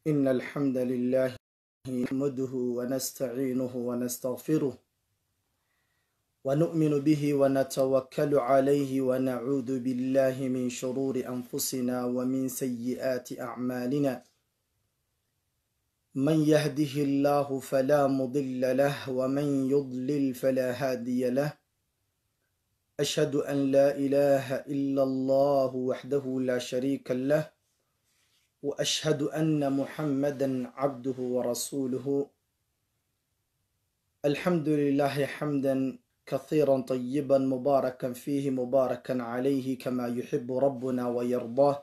إن الحمد لله نحمده ونستعينه ونستغفره ونؤمن به ونتوكل عليه ونعوذ بالله من شرور أنفسنا ومن سيئات أعمالنا من يهده الله فلا مضل له ومن يضلل فلا هادي له أشهد أن لا إله إلا الله وحده لا شريك له وأشهد أن محمدا عبده ورسوله الحمد لله حمدا كثيرا طيبا مباركا فيه مباركا عليه كما يحب ربنا ويرضاه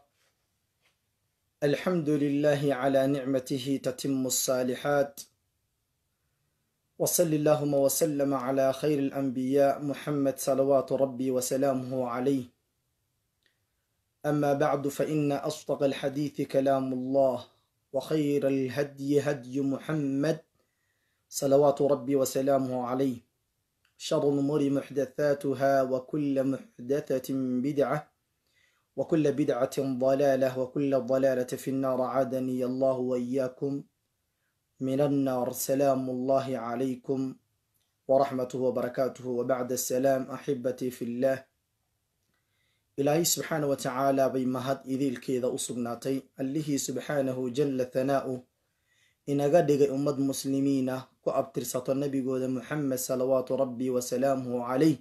الحمد لله على نعمته تتم الصالحات وصل اللهم وسلم على خير الأنبياء محمد صلوات ربي وسلامه عليه أما بعد فإن أصدق الحديث كلام الله وخير الهدي هدي محمد صلوات ربي وسلامه عليه شر الأمور محدثاتها وكل محدثة بدعة وكل بدعة ضلالة وكل ضلالة في النار عادني الله وإياكم من النار سلام الله عليكم ورحمته وبركاته وبعد السلام أحبتي في الله ilaahay subxaana wa tacaala bay mahad idiilkeeda u sugnaatay allihii subxaanahu jalla thanaa'u inaga dhigay ummad muslimiin ah ku abtirsato nebigooda muxamed salawaatu rabbi wasalaamuhu calayh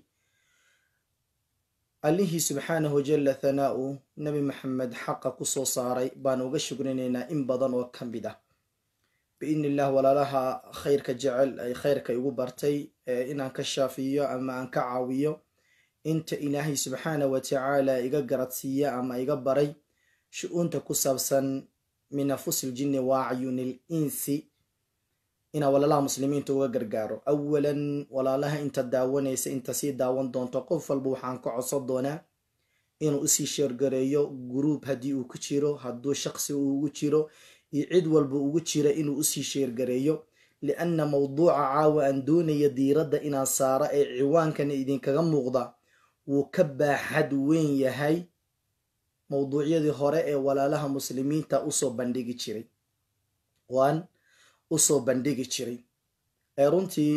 allihii subxaanahu jalla thanaa'u nebi maxamed xaqa ku soo saaray baan uga shugrinaynaa in badan oo ka mid ah biidni illah walaalaha khayrka jecel ay khayrka igu bartay inaan ka shaafiyo ama aan ka caawiyo inta ilaahay subxaana wa tacaala iga garadsiiya ama iga baray shu-uunta ku saabsan min afusil jinni wa acyunil insi inaa walaalaha muslimiinta uga gargaaro awalan walaalaha inta daawanaysa inta sii daawan doonto qof walba waxaan ka codsan doonaa inuu usii sheergareeyo guruub haddii uu ku jiro hadduu shaqsi uu ugu jiro iyo cid walba ugu jira inuu usii sheergareeyo lianna mawduuca caawa aan doonaya diiradda inaan saaro ee ciwaankana idinkaga muuqda wuu ka baaxad weyn yahay mowduucyadii hore ee walaalaha muslimiinta usoo bandhigi jiray waan usoo bandhigi jiray ee runtii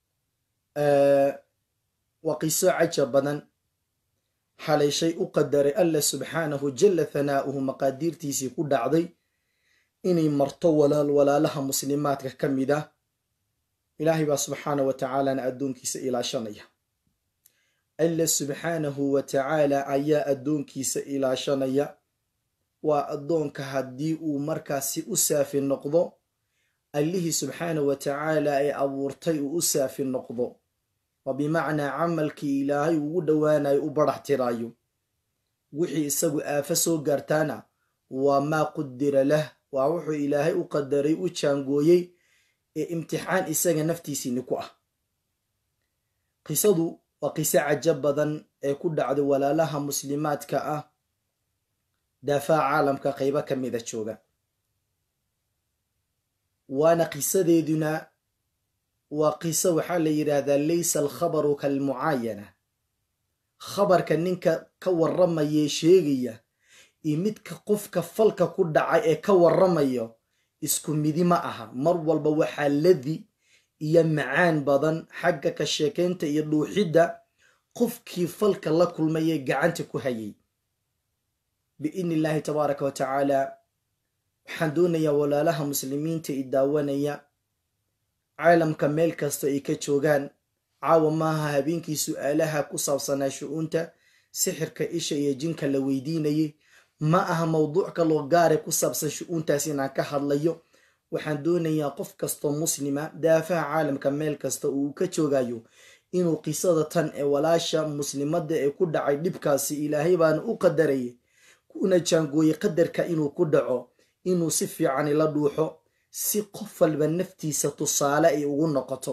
waa qiso cajab badan xalay shay u qadaray alla subxaanahu jalla thanaa'uhu maqaadiirtiisii ku dhacday inay marto walaal walaalaha muslimaadka ka mid ah ilaahay baa subxaana wa tacaalana addoonkiisa ilaashanaya alla subxaanahu wa tacaala ayaa addoonkiisa ilaashanaya waa addoonka haddii uu markaasi u saafi noqdo allihii subxaana wa tacaala ee abuurtay uu u saafi noqdo waa bimacnaa camalkii ilaahay ugu dhowaanayo u barax tiraayo wixii isagu aafo soo gaartaana waa maa qudira lah waa wuxuu ilaahay u qadaray u jaangooyey ee imtixaan isaga naftiisiini ku ah qisadu waa qiso cajab badan ee ku dhacday walaalaha muslimaadka ah daafaa caalamka qaybo ka mida jooga waana qisadeeduna waa qiso waxaa la yidhaahdaa laysa alkhabaru kalmucaayana khabarka ninka ka warramayee sheegaya iyo midka qofka falka ku dhacay ee ka warramayo isku midi ma aha mar walba waxaa ladi iyo macaan badan xagga ka sheekaynta iyo dhuuxidda qofkii falka la kulmayee gacanta ku hayay biidni illaahi tabaaraka wa tacaala waxaan doonayaa walaalaha muslimiinta i daawanaya caalamka meel kasta ay ka joogaan caawa maaha habeenkii su-aalaha ku saabsanaa shu-uunta sixirka isha iyo jinka la weydiinayay ma aha mowduuc kaloo gaare ku saabsan shu-uuntaas inaan ka hadlayo waxaan doonayaa qof kastoo muslima daafaha caalamka meel kasta uu ka joogayo inuu qisada tan ee walaasha muslimadda ee ku dhacay dhibkaasi ilaahay baana u qadarayay kuna jaangooyey qadarka inuu ku dhaco inuu si fiican ila dhuuxo si qof walba naftiisa tusaale ay ugu noqoto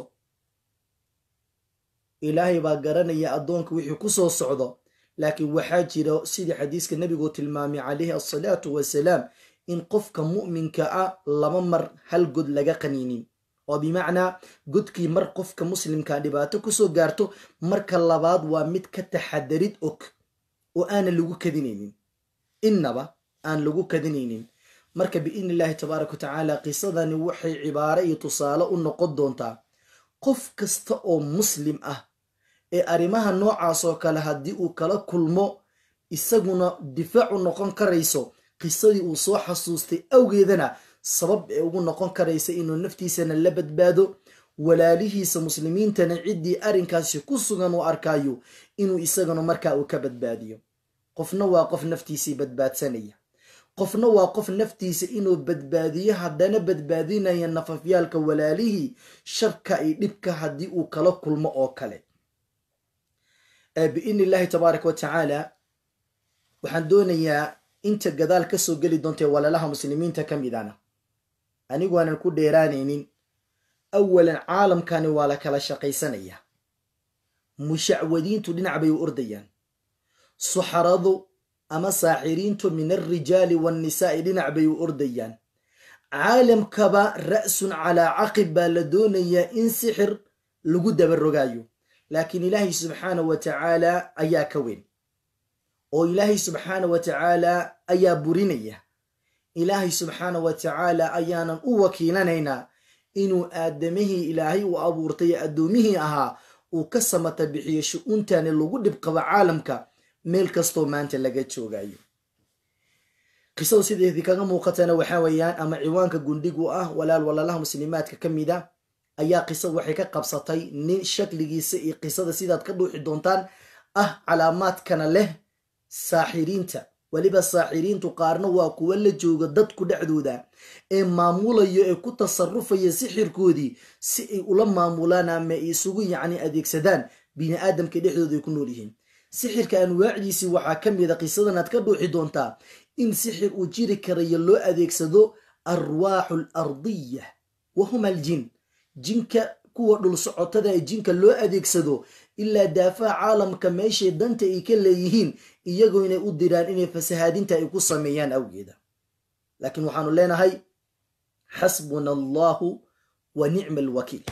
ilaahay baa garanaya addoonka wixii ku soo socdo laakiin waxaa jira sidii xadiiska nebigu tilmaamay calayhi asalaatu wasalaam in qofka mu'minka ah laba mar hal god laga qaniinin oo bimacnaa godkii mar qofka muslimka dhibaato kusoo gaarto marka labaad waa mid ka taxadarid og oo aanan lagu kadinaynin innaba aan lagu kadinaynin marka biidni illaahi tabaaraka wa tacaala qisadani waxay cibaaro iyo tusaale u noqon doontaa qof kasta oo muslim ah ee arrimaha noocaas oo kale haddii uu kala kulmo isaguna difaac u noqon karayso qisadii uu soo xasuustay awgeedana sabab ee ugu noqon karaysa inuu naftiisana la badbaado walaalihiisa muslimiintana ciddii arrinkaasi ku sugan uu arkaayo inuu isagana markaa uu ka badbaadiyo qofna waa qof naftiisii badbaadsanaya qofna waa qof naftiisa inuu badbaadiyo haddana badbaadinaya nafafyaalka walaalihii sharka iyo dhibka haddii uu kala kulmo oo kale biidni illaahi tabaaraka wa tacaala waxaan doonayaa inta gadaal kasoo geli doontae walaalaha muslimiinta ka midana anigu aanan ku dheeraanaynin awalan caalamkani waa la kala shaqaysanayaa mushacwadiintu dhinac bay u ordayaan suxaradu ama saaxiriintu min alrijaali waannisaa'i dhinac bay u ordayaan caalamkaba ra'sun calaa caqib baa la doonayaa in sixir lagu dabarogaayo laakiin ilaahay subxaana wa tacaala ayaa ka weyn oo ilaahay subxaana wa tacaala ayaa burinaya ilaahay subxaana wa tacaala ayaanan u wakiilanaynaa inuu aadamihii ilaahay uu abuurtay addoomihii ahaa uu ka samata bixiyo shu-uuntani lagu dhibqabo caalamka meel kastoo maanta laga joogayo qisadu sideedii kaga muuqatana waxaa weeyaan ama ciwaanka gundhigu ah walaal walaalaha muslimaadka ka mid a ayaa qisadu waxay ka qabsatay nin shakligiisa iyo qisada sidaad ka dhuuxi doontaan ah calaamaadkana leh saaxiriinta weliba saaxiriintu qaarna waa kuwa la jooga dadku dhexdooda ee maamulayo ee ku tasarufaya sixirkoodii si ay ula maamulaan ama ay isugu yacni adeegsadaan bini aadamka dhexdooda ay ku nool yihiin sixirka anwaacdiisii waxaa ka mid a qisadan aad ka dhuuxi doontaa in sixir uu jiri karayo loo adeegsado arwaaxu al ardiya wa huma aljin jinka kuwa dhul socotada ee jinka loo adeegsado ilaa daafaha caalamka meeshay danta ay ka leeyihiin iyagoo inay u diraan inay fasahaadinta ay ku sameeyaan awgeeda laakiin waxaanu leenahay xasbuna allahu wa nicma alwakiil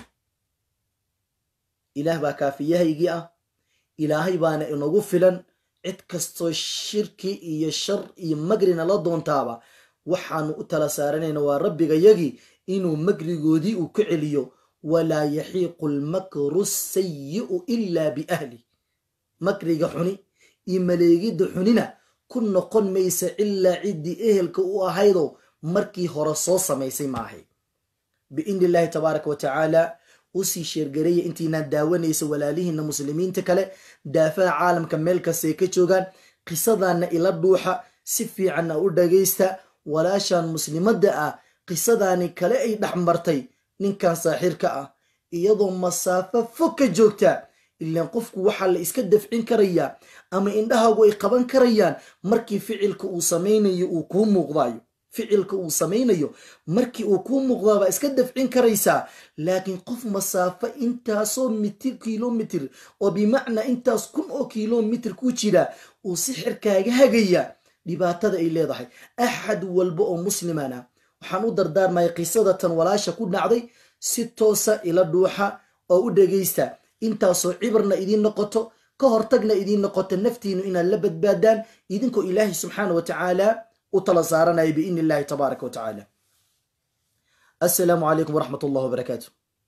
ilaah baa kaafiyahaygii ah ilaahay baana inagu filan cid kastoo shirki iyo shar iyo magrina la doontaaba waxaanu u tala saaranayna waa rabbigayagii inuu magrigoodii uu ka celiyo walaa yaxiiqu almakru sayi'u ilaa biahli makriga xuni iyo maleegidda xunina ku noqon maysa ilaa ciddii ehelka u ahaydoo markii hore soo samaysay maahay biidni illaahi tabaaraka wa tacaala usii sheergareeya intiinaan daawanaysa walaalihiina muslimiinta kale daafaha caalamka meel kastay ka joogaan qisadaanna ila dhuuxa si fiicanna u dhagaysta walaashan muslimadda ah qisadaani kale ay dhex martay ninkan saaxirka ah iyadoo masaafo fog ka joogta ilaan qofku waxaa la iska dafcin karayaa ama indhahaagu ay qaban karayaan markii ficilka uu samaynayo uu kuu muuqdaayo ficilka uu samaynayo markii uu kuu muuqdaabaa iska dafcin karaysaa laakiin qof masaafo intaasoo mitir kilomitir oo bimacnaa intaas kun oo kilomitir ku jira uu sixirkaaga hagaya dhibaatada ay leedahay axad walba oo muslimana waxaan u dardaarmaya qisada tan walaasha ku dhacday si toosa ila dhuuxa oo u dhegaysta intaasoo cibarna idiin noqoto ka hortagna idiin noqoto naftiinu inaad la badbaadaan idinkoo ilaahay subxaana wa tacaala u tala saaranaya biidni illahi tabaaraka wa tacaala assalaamu calaykum waraxmat ullahi wabarakaatu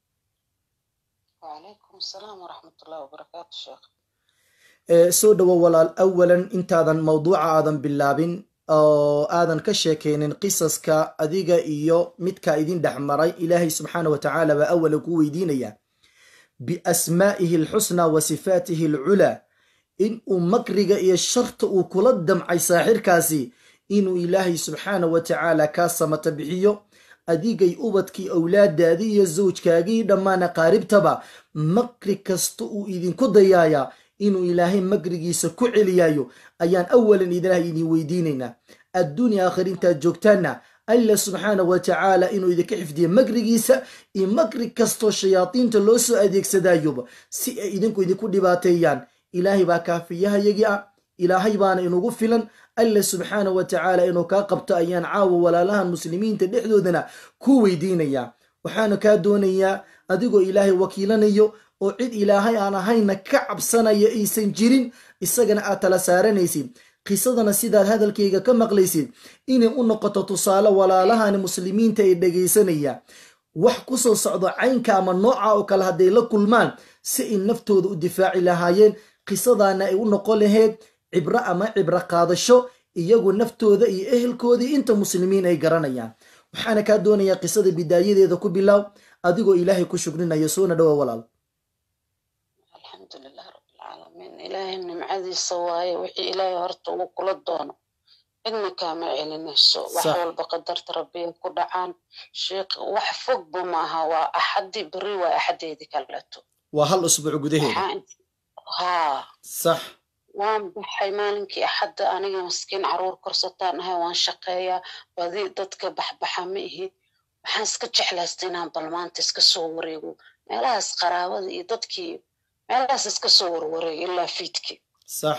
وعليكم السلام ورحمة الله وبركاته شيخ soo dhowo walaal awalan intaadan mawduuca aadan bilaabin oo aadan ka sheekeynin qisaska adiga iyo midka idin dhex maray ilaahay subxaana wa tacaala baa awalan ku weydiinaya biasmaa'ihi alxusnaa wa sifaatihi alculaa in uu makriga iyo sharta uu kula damcay saaxirkaasi inuu ilaahay subxaana wa tacaala kaa samata bixiyo adigay ubadkii awlaadaadii iyo zawjkaagii dhammaan aqaaribtaba makri kasta uu idinku dayaayaa inuu ilaahay makrigiisa ku celiyaayo ayaan awalan idinaha idin weydiinaynaa adduunya aakhir intaad joogtaanna alla subxaana wa tacaala inuu idinka xifdiyo makrigiisa iyo makri kastoo shayaadiinta loo soo adeegsadayoba si ay idinku idinku dhibaateeyaan ilaahay baa kaafiyahayagii ah ilaahay baana inugu filan alla subxaana wa tacaala inuu kaa qabto ayaan caawa walaalahan muslimiinta dhexdoodana ku weydiinayaa waxaana kaa doonayaa adigoo ilaahay wakiilanayo oo cid ilaahay aan ahayna ka cabsanaya aysan jirin isagana aad tala saaranaysid qisadana sidaad hadalkayga ka maqlaysid inay u noqoto tusaale walaalahani muslimiinta ay dhegaysanaya wax kusoo socdo caynka ama nooca oo kale hadday la kulmaan si ay naftooda u difaaci lahaayeen qisadana ay u noqon lahayd cibro ama cibro qaadasho iyagu naftooda iyo ehelkoodii inta muslimiin ay garanayaan waxaana kaa doonayaa qisada bidaayadeeda ku bilaaw adigoo ilaahay ku shukrinaya soona dhowa walaal alxamdulilah rabbilcaalamiin ilaahay nimcadiisa waaye wixii ilaahay horta uu kula doono cidna kaama celinayso wax Sax. walba qadarta rabbiya ku dhacaan sheekh wax fogba maaha waa axadii beri waa axadeedii kaleeto waa hal usbuuc gudaheeda Waxaa int- haa sax waan baxay maalinkii axadda aniga maskiin caruur korsataan ahay waan shaqeeyaa badi dadka baxbaxa ma ihi waxaan iska jeclaystay inaan bal maanta iska soo wareego meelahaas qaraabada iyo dadkii meelahaas iska soo warwareego ilaa fiidkii sax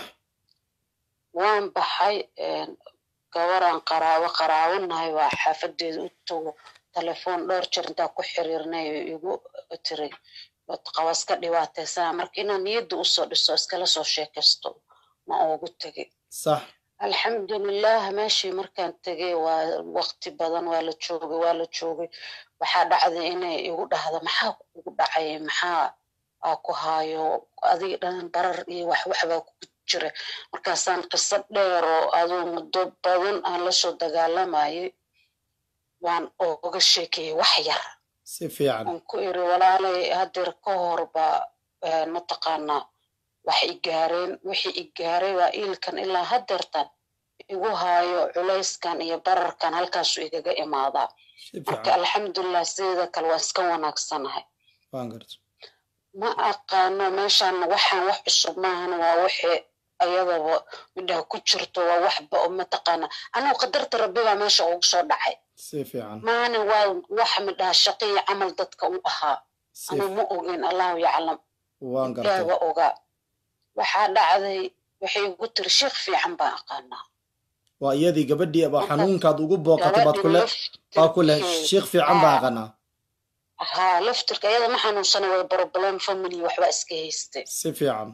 waan baxay een, gabaraan qaraabo qaraabanahay waa xaafadeeda u tago telefoon dhowr jeer intaa ku xiriirnay oo igu tiray qaba iska dhibaataysana marka inaan niyadda usoo dhiso iskala soo sheekaysto ma ugu tegay sax alxamdulilah meeshii markaan tegay waa waqti badan waa la joogay waa la joogay waxaa dhacday inay igu dhahdo maxaa kugu dhacay maxaa aa ku haayo adiga dhan barar iyo wax waxbaa kugu jira markaasaan qiso dheer oo aduu muddo badan aan lasoo dagaalamayay waan oga sheekeeyey wax yar si fiican aan ku iri walaalay hadeer ka horba een, mataqaanaa wax i gaareen wixii i gaaray waa iilkan ilaa hadeertan igu haayo culayskan iyo bararkan halkaasu igaga imaadaa si marka fiican alxamdulilah sideeda kale waa iska wanaagsanahay waan garta ma aqaano meeshaan waxaan wax cusub maahan waa wixii ayadaba midhaha ku jirto waa waxba oo mataqaana anigu qadarta rabbi baa meesha ugu soo dhacay si fiican maana waa wax midhaha shaqii camal dadka u ahaa si anu ma ogeyn allahu yaclam waan gartay ilaaga ogaa waxaa dhacday waxay igu tiri sheekh fiican baan aqaanaa waa iyadii gabadhii baa Marka- xanuunkaad ugu booqatay baad ku le baa ku leh laftirkeeda- sheekh fiican baa Haa. aqanaa haa laftirka iyada ma xanuunsana way problem family waxba iska haystay si fiican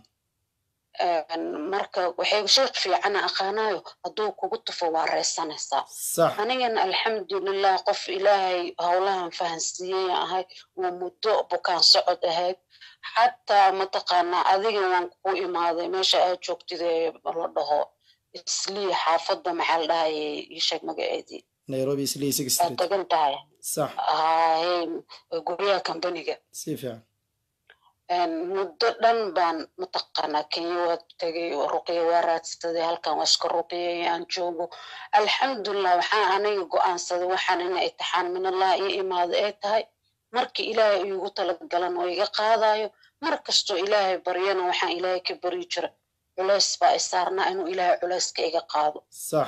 Een, marka waxay sheekh fiicana aqaanaayo hadduu kugu tufo waa reysanaysaa sax anigana alxamdulilah qof ilaahay howlahan fahansiiyey ahay waa muddo bukaan socod ahayd xataa mataqaanaa adiga waan ku imaaday meesha aad joogtid ee la dhaho islii xaafadda maxaa la dhahayay ii sheeg magaceedii nairobi islii six aad street degan tahay sax haye guryaha kambaniga si fiican Een, muddo dhan baan mataqaanaa kenya waa tegay oo ruqya waa raadsaday halkan waa iska ruqyay aan joogo alxamdulilah waxaan aniga go-aansaday waxaan ina itixaan min allah ii imaado ay tahay markii ilaahay iigu talagalan oo iga qaadayo mar kastoo ilaahay baryana waxaan ilaahay ka baryi jira culays baa isaarnaa inuu ilaahay culayska iga qaado sax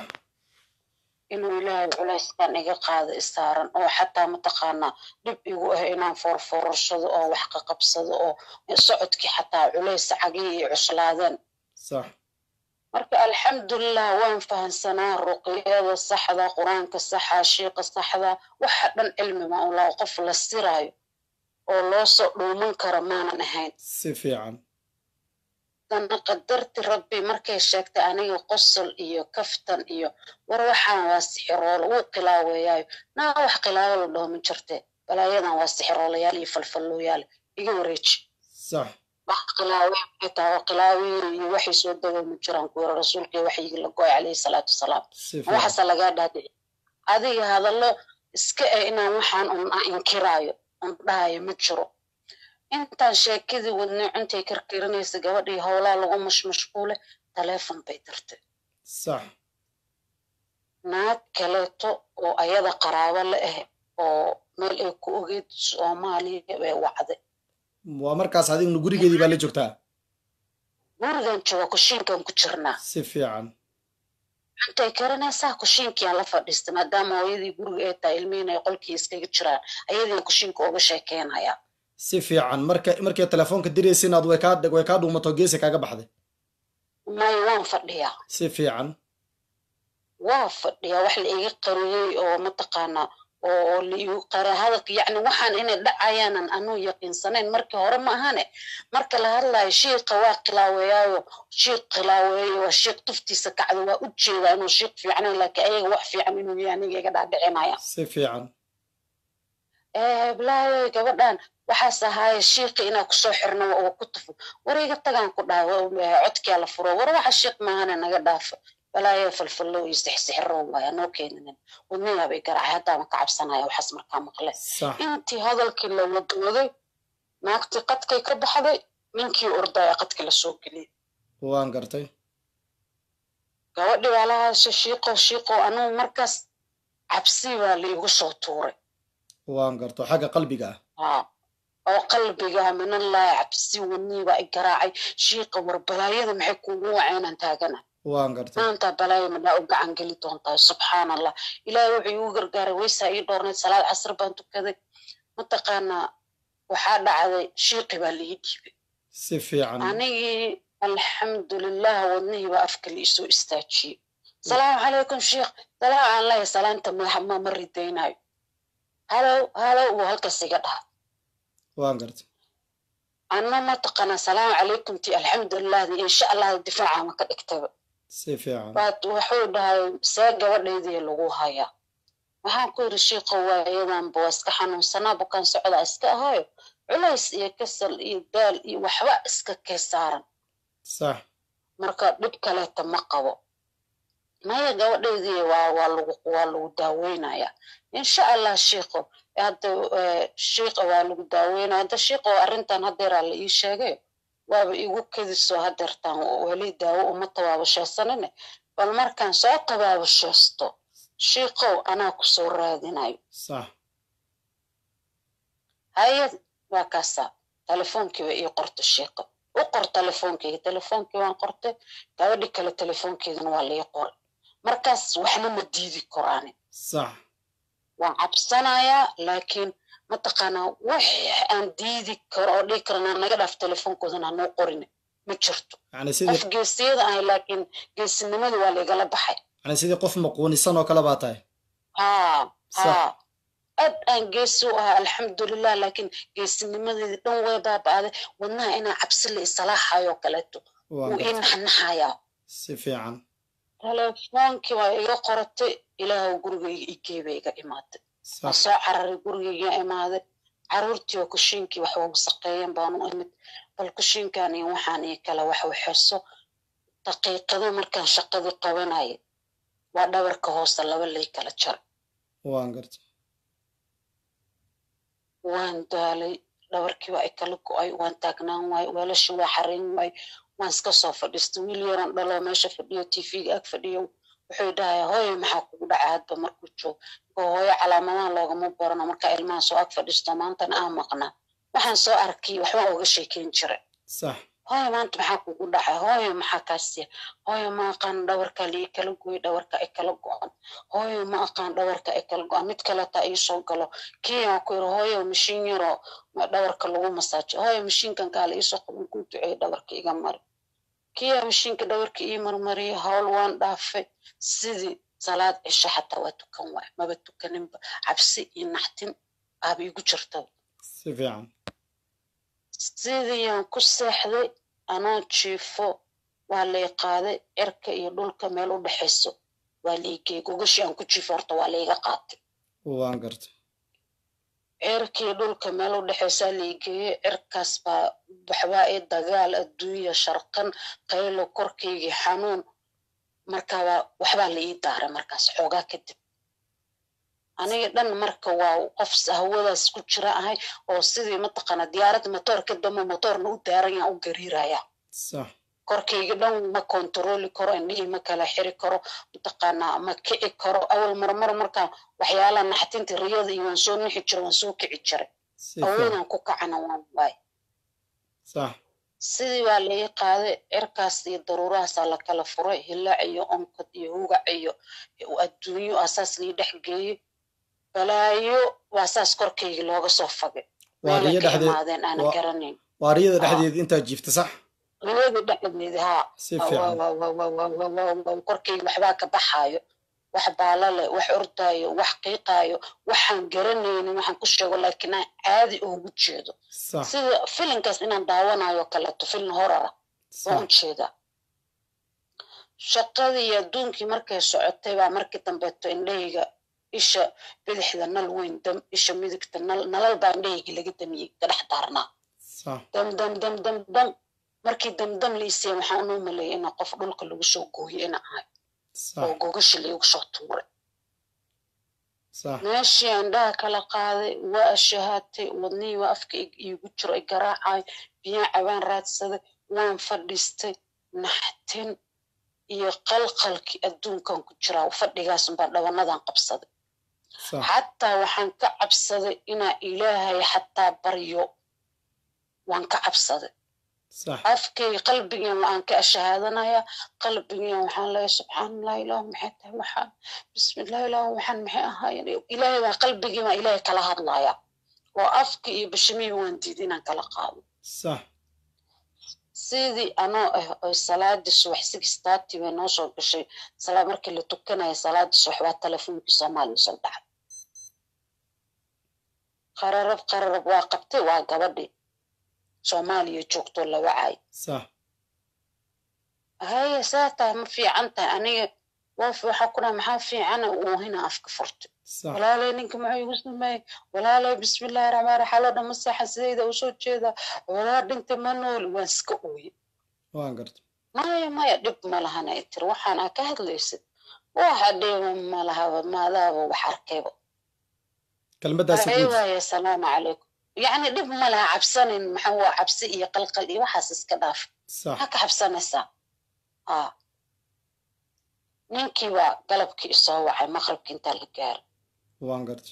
inuu ilaahay culayskan iga qaado isaaran oo xataa mataqaanaa dhib igu ah inaan foorfoorarsado oo wax ka qabsado oo socodkii xataa culays cagihii ay cuslaadeen sax marka alxamdulilah waan fahansanaa ruqyada saxda qur-aanka saxa shiiqa saxda waxa dhan cilmi ma ulaa qof la siraayo oo loo soo dhuuman karo maanan ahayn si fiican dana qadarti rabbi markay sheegtay aniga qosol iyo kaftan iyo war waxaan waa sixiroolo wuu qilaaweeyaayo naa wax qilaabo la dhaho ma jirte balaayadan waa sixiroolayaal iyo falfallooyaal iga wareeji sax wax qilaawe xitaa waa qilaaweyn iyo waxay soo dago ma jiraan ku yara rasuulkii waxyigi la gooy calayhi salaatu wasalaam si ma waxaasa fiican lagaa dhaadhici adiga hadallo iska eh inaan waxaan un a inkiraayo un dhahayo ma jiro intaan sheekadii wadnay cuntay karkirinaysa gabadhii howlaa lagu mashmashquule taleefon bay dirtay sax naag kaleeto oo ayada qaraabo la ah oo meel ay ku ogeyd soomaaliya bay wacday waa markaas adigna gurigeedii baa la joogtaa gurigan jooga kushiinkan ku jirnaa si fiican cuntay karinaysaa kushiinkiaan la fadhiistay maadaama hooyadii guriga ay tahay ilmihiin ay qolkii iskaga jiraan ayadiin kushiinka uga sheekeynaya si fiican marka markay telefoonka diraysa inaad way kaa way kaa dhuumato geesi kaaga baxday may waan fadhiyaa si fiican waa fadhiyaa wax la iga qariyey oo mataqaanaa oo liigu qara hadalka yacni waxaan inay dhacayaanan anuu yaqiinsanayn markii hore ma ahane marka la hadlayo shiiqa waa khilaaweeyaayo shiiq khilaaweeyo waa shiiq tuftiisa kacdo waa u jeedaa inuu shiiq fiicnayn laakiin ayaga wax fiican inuu yahay aniga iga dhaadhicinaya si fiican blaayo gabadhan waxaas ahaaye shiiqi inaa kusoo xirno waa ku tufo war iga tagaan ku dhaha codkiyaa la furo war waxa shiiq maahane naga dhaafo balaayo falfallo iyo sixsixiro waaya noo keeninin wadniyaa bay garacay haddaama ka cabsanaya waxaas markaa maqle sax intii hadalkii la wadwaday naagtii qadkay ka baxday ninkii ordaya qadkii la soo geliyey waan gartay gabadhii baa la hadashay shiiqo shiiqo anugu markaas cabsi baa liigu soo tuuray waan garto xagga qalbiga ah haa oo qalbiga minallahi cabsi wadniibaa i garaacay shiiqa war balaayada maxay kuugu waceenan taagana waan gartay maanta balaayo madhaa u gacan geli doontaa subxaan allah ilaahay wuxuu iigu gargaaray weysaa ii dhoornayd salaad casr baan tukaday mataqaanaa waxaa dhacday shiiqi baa lii dhiibay si fiican anigii alxamdulilah wadnihii baa afka la isoo istaajiyey salaamu calaykum shiikh salaam aan leeyahay salaanta ma ma ridaynayo halow halow wuu halkaas iga dhaha waan gartay anna mataqaanaa salaamu calaykum ti alxamdulilahdi insha allah difaaca ma ka dhigtaba si fiican waad wuxuu dhahay see gabadhaydii lagu hayaa waxaan ku yidhi shiiqo waayadanba waa iska xanuunsanaa bukaan socdaa iska ahayo culays iyo kasal iyo daal iyo waxba iska kee saaran sax marka dhib kaleeta ma qabo maya gabadhaydii waa waa lagu waa lagu daaweynaya insha allah shiiqo hadda shiiqa waa lagu daaweynaya hadda shiiqo arrintan haddeeraa la ii sheegay waaba igu kediso hadeertaan weli daawo uma tabaabashaysanine bal markaan soo tabaabashaysto shiiqow anaa ku soo raadinayo sax hayad waa kaasaa telefoonkiiba ii qorta shiiqo u qor telefoonkeyga telefoonkii waan qortay gabadhi kale telefoonkeedana waa lii qoray markaas waxna ma diidi koraani sax waan cabsanayaa laakiin mataqaanaa wax aan diidi karo oo dhigi karana naga dhaaf telefoonkoodana hanoo qorin ma jirto yani qof sidii geesiyada ahay laakiin geesinimadii waa laigala baxay yani sidii qof maquunisan oo kale baa tahay haa Sax. haa aad aan geesi u ahaa alxamdulilah laakiin geesinimadeedii dhan way baaba'day wadnaha inaa cabsi la isalaaxayoo kaleeto waan wuu ii gartay naxnaxayaa si fiican telefoonkii waa iga qoratay ilaahw gurigayga igeeba iga imaatay waan sax soo cararay gurigayga imaaday caruurtii oo kushiinkii wax ugu saqeeyeen baanu imid bal kushiinkan iyo waxaan iyo kale wax waxeso daqiiqado markaan shaqadii qabanayay waa dhabarka hoose laba lay kala jaray waan gartay waan daalay dhabarkii waa i kala go'ay waan taagnaan waay weelashii waa xarayn waay waan iska soo fadhiistay wiil yaran dhaloo meesha fadhiyo tv-ga ag fadhiyo wuxuu dhahayaa hooyo maxaa kugu dhacay hadba markuu joog oo hooyo calaamadaha loogama barano markaa ilmaha soo ag fadhiisto maantana aan maqnaa waxaan soo arkay waxbaan uga sheekeyn jiray sax hooyo maanta maxaa kugu dhacay hooyo maxaa kaasiya hooyo ma aqaan dhawarka lii kala gooy dhawarka ay kala go-an hooyo ma aqaan dhawarka ay kala go-an mid kaleta ii soo galo kiyaa ku yiri hooyo mashiin yaroo ma- dhawarka lagu masaajo hooyo mashiinkan kaale iisoo qaban kuu duceeyo dhawarka iga mari kiyaa mashiinka dhawarka ii marmariyay hawl waan dhaafay sidii salaad cisho xataa waa tukan waay maba tukaninba cabsi iyo naxtin aaba igu jirta si fiican sidiyaan ku seexday anoo jiifo waa lay qaaday cirka iyo dhulka meel u dhexayso waa laigey gogashii aan ku jiifo horta waa layga qaatay waan gartay cirka iyo dhulka meel u dhexaysaa laigeeye cirkaas baa waxbaa i dagaal adduunya sharqan qaylo korkaygii xanuun markaba waxbaa la ii daaray markaas xoogaa kadib aniga dhan marka waa qof hawadaas ku jira ahay oo sidii mataqaana diyaaradda matoorka dambe matoorna u daaran yaan u gariiraya sax korkayga dhan ma kontarooli karo indhihii ma kala xiri karo mataqaanaa ma kici karo awal marmar markaan waxyaalaha naxtinta riyada iyo waan soo nixi jiray waan soo kici jiray si fiican awoodaan ku kacana waan waay sax sidii baa lai qaaday cirkaas iyo daruurahaasaa la kala furay hilaac iyo onkod iyo hugac iyo adduunyo asaas lii dhex geeyey balaayo waa saas korkayga looga soo fagay waa meelay riyo ka dhexdeed imaadeen aanan waa- garanayn waa riyada Ah. dhexdeed intaa jiifta sax riyadii dhexdeedi haa si fiican korkayga waxbaa ka baxaayo wax baala leh wax ordaayo wax qiiqaayo waxaan garanaynin waxaan ku sheego laakiin aan caadi ugu jeedo sax sida filinkaas inaan daawanayo kaleeto filin horara waan u sax jeedaa shaqadii iyo adduunkii markay socotay baa markii dambeeto indhahayga isha bidixda nal weyn dam isha midigta nal nalal baa indhahayga laga damiyey ka dhex daarnaa sax dam dam dam dam dam markii damdam liisaya waxaan u maleeyay inaa qof dhulka lagu soo gooyo ina ahay oo sax gogashi laygu soo tuuray sax meeshii indhaha kala qaaday waa ashahaatay wadnihii waa afka ig- iigu jiro i garaacay biyaa cabaan raadsaday waan fadhiistay naxtin iyo qalqalkii adduunkan ku jiraa fadhigaas baa dhawanadan qabsaday sax xataa waxaan ka cabsaday inaa ilaahay xataa baryo waan ka cabsaday sax afkay qalbigan waan ka ashahaadanaya qalbigan waxaan leeyahay subxaanallah ilaahu maxay tahay waxaan bismillah ilaahu waxaan maxay ahaayeen ilaahay baa qalbigii baa ilaahay kala hadlaya oo afka iyo bashimihii waan diiday inaan kala qaado sax sidii anoo ah oo salaadii subax six thirty bay noo soo gashay salaa markii la tukanaya salaadii subax waa telefonkii soomaaliya soo dhacay qararab qararab waa qabtay waa gabadhii soomaaliya joogtoo la wacay sax haye saa tahay ma fiican tahay aniga woof waxaa ku dhaha maxaa fiicana uuhina afka furtay sax walaalay ninka muxuu igu sameeyey walaalay bismillahi raxmaan raxiim xaloo dhan maseexa sidayda u soo jeeda walaa dhintay ma nooli waan iska ooye waan garta maya maya dhib ma lahan ay tiri waxaan aa ka hadlaysid waxa dhiba ma lahaba maadaaba wax arkayba kelmaddaasi ay guud waaye asalaamu calaykum yacni dhib ma laha cabsanin maxaa waa cabsi iyo qalqal iyo waxaas iska dhaaf sax maxaa ka cabsanaysaa aa ninkii baa galabkii isoo wacay maqribkii intaa la gaaray waan garta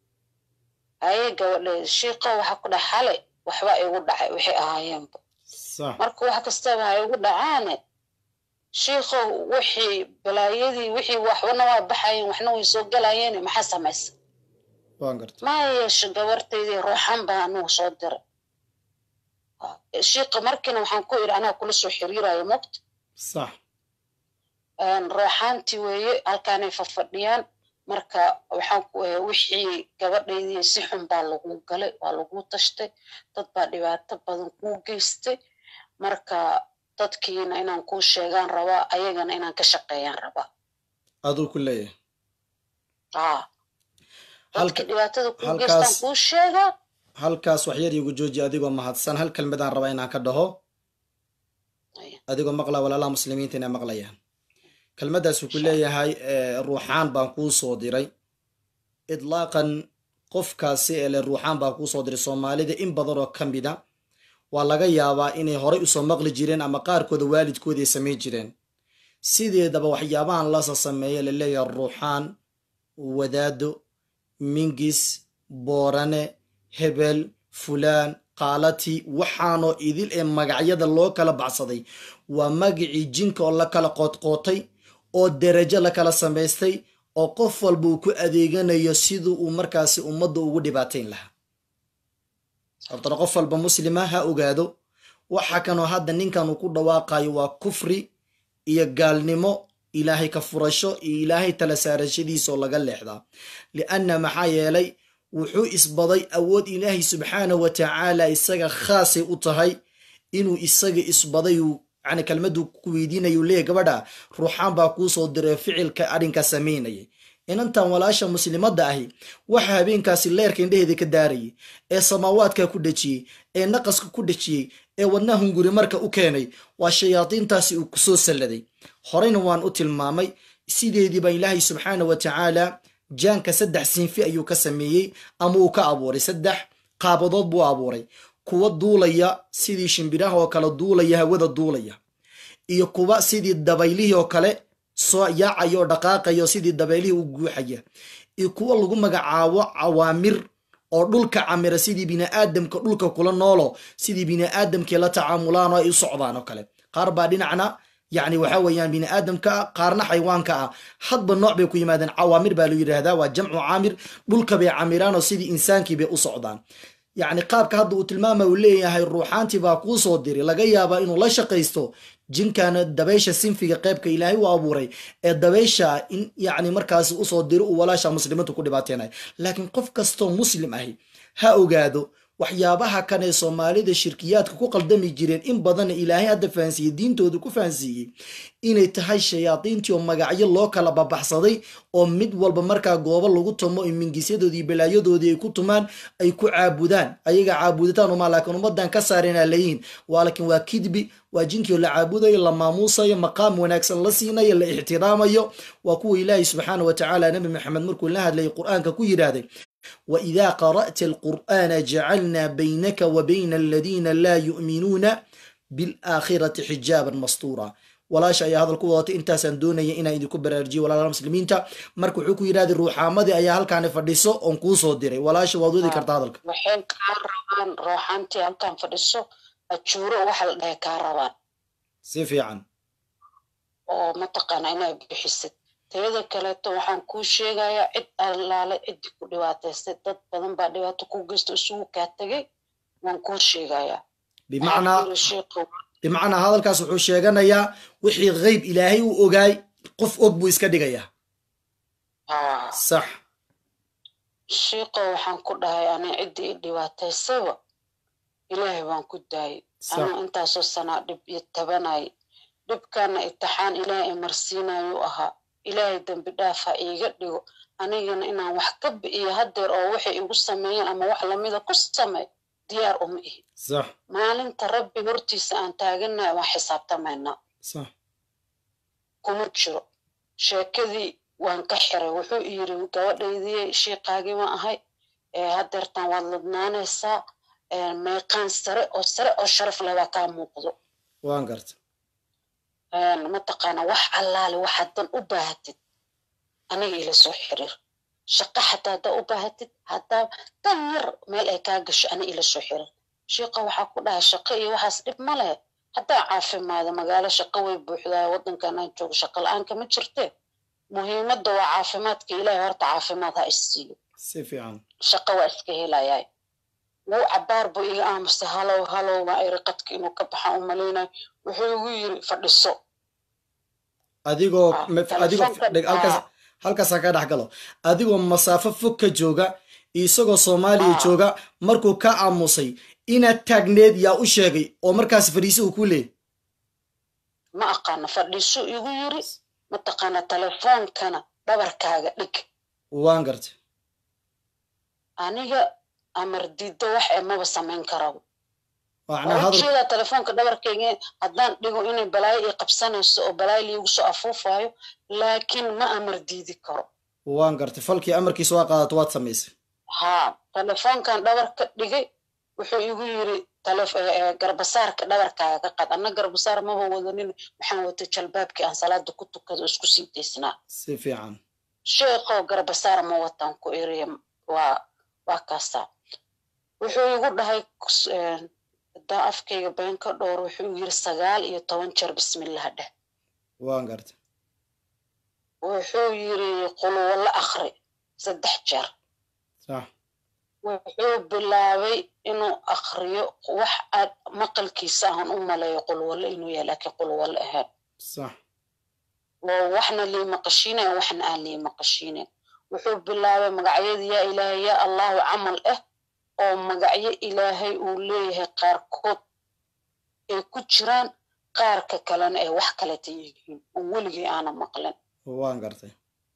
haye gabadheeda shiiqo waxaa ku dhahay xalay waxba igu dhacay waxay ahaayeenba sax marka wax kastaba ha igu dhacaane shiikhow wixii balaayadii wixii waxbana waa baxayeen waxna way soo galayeen maxaa samaysa waan garta ma yeesho gabartaydii ruuxan baa anugu soo diray shiiqa markiina waxaan ku idhi anaa kula soo xiriirayo mogta sax ruuxaantii weeye halkaanay fafadhiyaan marka waxaan ku eh, wixii gabadhaydii si xun baa lagu galay waa lagu tashtay dad baa dhibaato badan kuu geystay marka dadkiina inaan kuu sheegaan rabaa ayagana inaan ka shaqeeyaan rabaa aduu ku leeyahay aa Halka- dadkii dhibaatada kuu halkaas- geystaan kuu sheegaa halkaas wax yar iigu jooji adigoo mahadsan hal kelmadaan rabaa inaan ka dhaho Aya. adigoo maqla walaalaha muslimiinta inay maqlayaan kelmaddaas wuxuu leeyahay eh, ruuxaan baan kuu soo diray idlaaqan qofkaasi ee le ruuxaan baan kuu soo diray soomaalida in badan oo ka mida waa laga yaabaa inay horay usoo maqli jireen ama qaarkooda waalidkooda ay samayn jireen sideedaba waxyaabahan lasa sameeya la leeyahay ruuxaan wadaado mingis boorane hebel fulaan qaalati waxaanoo idil ee magacyada loo kala baxsaday waa magacii jinka oo la kala qoodqootay oo derajo la kala samaystay oo qof walba uu ku adeeganayo siduu uu markaasi ummadda ugu dhibaatayn lahaa hortana qof walba muslima ha ogaado waxa kanoo hadda ninkan uu ku dhawaaqayo waa kufri iyo gaalnimo ilaahay ka furasho iyo ilaahay tala saarashadiisa oo laga leexdaa lianna maxaa yeelay wuxuu isbaday awood ilaahay subxaanahu wa tacaala isaga khaasay u tahay inuu isaga isbaday uu yani kelmaddu ku weydiinayu leeyahy gabadha ruuxaan baa kuu soo diray ficilka arrinkaa samaynayay inantan walaasha muslimadda ahi waxa habeenkaasi leerka indheheeda ka daarayay ee samaawaadka ku dhejiyey ee naqaska ku dhejiyey ee wadnaha hunguri marka u keenay waa shayaadiintaasi uu kusoo salladay horeyna waan u tilmaamay sideediiba ilaahay subxaana wa tacaala jaanka saddex sinfi ayuu ka sameeyey ama uu ka abuuray saddex qaabadood buu abuuray kuwa duulaya sidii shimbiraha oo kale duulaya hawada duulaya iyo kuwa sidii dabaylihii oo kale soo yaacaya oo dhaqaaqaya oo sidii dabaylihii u guuxaya iyo kuwa lagu magacaabo cawaamir oo dhulka camira sidii biniaadamka dhulka kula noolo sidii biniaadamkii la tacaamulaan oo ay u socdaan oo kale qaar baa dhinacna yacni waxa weeyaan biniaadamka ah qaarna xayawaanka ah hadba nooc bay ku yimaadeen cawaamir baa la yidhaahdaa waa jamcu caamir dhulka bay camiraan oo sidii insaankii bay u socdaan yacni qaabka hadda uu tilmaama uu leeyahay ruuxaantii baa kuu soo diri laga yaabaa inuu la shaqaysto jinkana dabaysha sinfiga qeybka ilaahay u abuuray ee dabaysha in yacni markaasi usoo diro uu walaasha muslimiintu ku dhibaateenay laakiin qof kastoo muslim ahi ha ogaado waxyaabaha kan ee soomaalida shirkiyaadka ku qaldami jireen in badanna ilaahay hadda fahansiiyey diintooda ku fahansiiyey inay tahay shayaadiintii oo magacyo loo kala babaxsaday oo mid walba markaa goobo lagu tumo in mingisyadoodii balaayadoodii ay ku tumaan ay ku caabudaan ayaga caabudataan uma laakiin ummadan ka saareenaa layihin waa laakiin waa kidbi waa jinkii oo la caabudayo la maamuusayo maqaam wanaagsan la siinayo la ixtiraamayo waa kuwa ilaahay subxaana wa tacaala nabi maxamed markuu la hadlayay qur-aanka ku yidhaahday وإذا قرأت القرآن جعلنا بينك وبين الذين لا يؤمنون بالآخرة حجابا مستورا walaasha ayaa hadal ku wadatay intaasaan doonaya inaan idinku baraarjiyo walaalaha muslimiinta marka wuxuu ku yidhahday ruuxaamadii ayaa halkaani fadhiso oon kuu soo diray walaasha waad wadi kartaa hadalka waxay kaa rabaan ruuxaantii halkan fadhiso ajuuro waxa la dhahay kaa rabaan si fiican oo mataqaana inaad bixisid tayada kaleeto waxaan kuu sheegayaa cid allaale ciddii ku dhibaataystay dad badan baa dhibaato ku geysta isugu kaa tegay waan kuu sheegayaa bimacnaa bimacnaa hadalkaas wuxuu sheeganayaa wixii qeyb ilaahay u ogaay qof og buu iska dhigayaa sax shiiqo waxaan ku dhahay ani ciddii i dhibaataysaba ilaahay waan ku daayay anuu intaasoo sanaa dhib iyo tabanay dhibkaana itixaan ilaahay i marsiinayu ahaa ilaahay dembi dhaafa iiga dhigo anigana inaan wax ka bi'iyo haddeer oo waxay igu sameeyeen ama wax lamida ku samey diyaar uma ihi sax maalinta rabbi hortiisa aan taaganahay waan xisaabtamaynaa sax kuma jiro sheekadii waan ka xiray wuxuu yiri gabadhaydii shiiqaagii waan ahay haddeertan waad ladnaanaysaa meeqaan sare oo sare oo sharaf lebaa kaa muuqdo waan garta mataqaana wax allaale waxaad dan u baahatid aniga ila soo xiriir shaqo xataa haddaa u baahatid haddaa dan yar meel ay kaa gasho ani ila soo xiriir shiiqa waxaa ku dhahay shaqo iyo waxaas dhib ma leh haddaa caafimaado magaalo shaqo way buuxdaa waddankan aan joogo shaqo la-aanka ma jirte muhiimadda waa caafimaadka ilaahay horta caafimaad ha isiiyo si fiican shaqo waa iska helayaay wuu cabaar buu iga aamusay halow halow baa iri qadka inuu ka baxa u malaynayo wuxuu igu yiri fadhiso adigoo adigoo halkaas halkaasaan ka dhex galo adigoo masaafo fog ka jooga isagoo soomaaliya jooga markuu ka aamusay inaad taagneed yaa u sheegay oo markaas fadhiise uu ku leeyay ma aqaano fadhiiso igu yiri mataqaana telefoonkana dhabarkaaga dhig waan gartay aniga amar diiddo wax emaba samayn karabo macnaa hadal ujeedaa telefoonka dhabarkayga haddaan dhigo inay balaayo ii qabsanayso oo balaayo liigu soo afuufayo laakiin ma amar diidi karo waan gartay falkii amarkiisa waa qaadato waad samaysay haa telefoonkan dhabarka dhigay wuxuu igu yiri garbasaarka dhabarkaaga ka qad anna garbasaar maba wadanin waxaan watay jalbaabkii aan salaada ku tukado isku sii daysnaa si fiican sheekoo garbasaar ma wataan ku eriya waa waa kaasaa wuxuu igu dhahay haddaan afkayga been ka dhowr wuxuu yiri sagaal iyo toban jeer bismillah dheh waan gartay wuxuu yiri quluwo la akri saddex jeer sax wuxuu bilaabay inuu akriyo wax aad maqalkiisa aan u maleeyo qulwalle inuu yahay laakiin qulwalle ahayn sax oo waxna lii maqashiinayn waxna aan lii maqashiinayn wuxuu bilaabay magacyada yaa ilaahay yaa allahu camal ah oo magacyo ilaahay uu leeyahay qaarkood ay ku jiraan qaarka kalena ay wax kaleta yihiin oo weligay aana maqlin waan gartay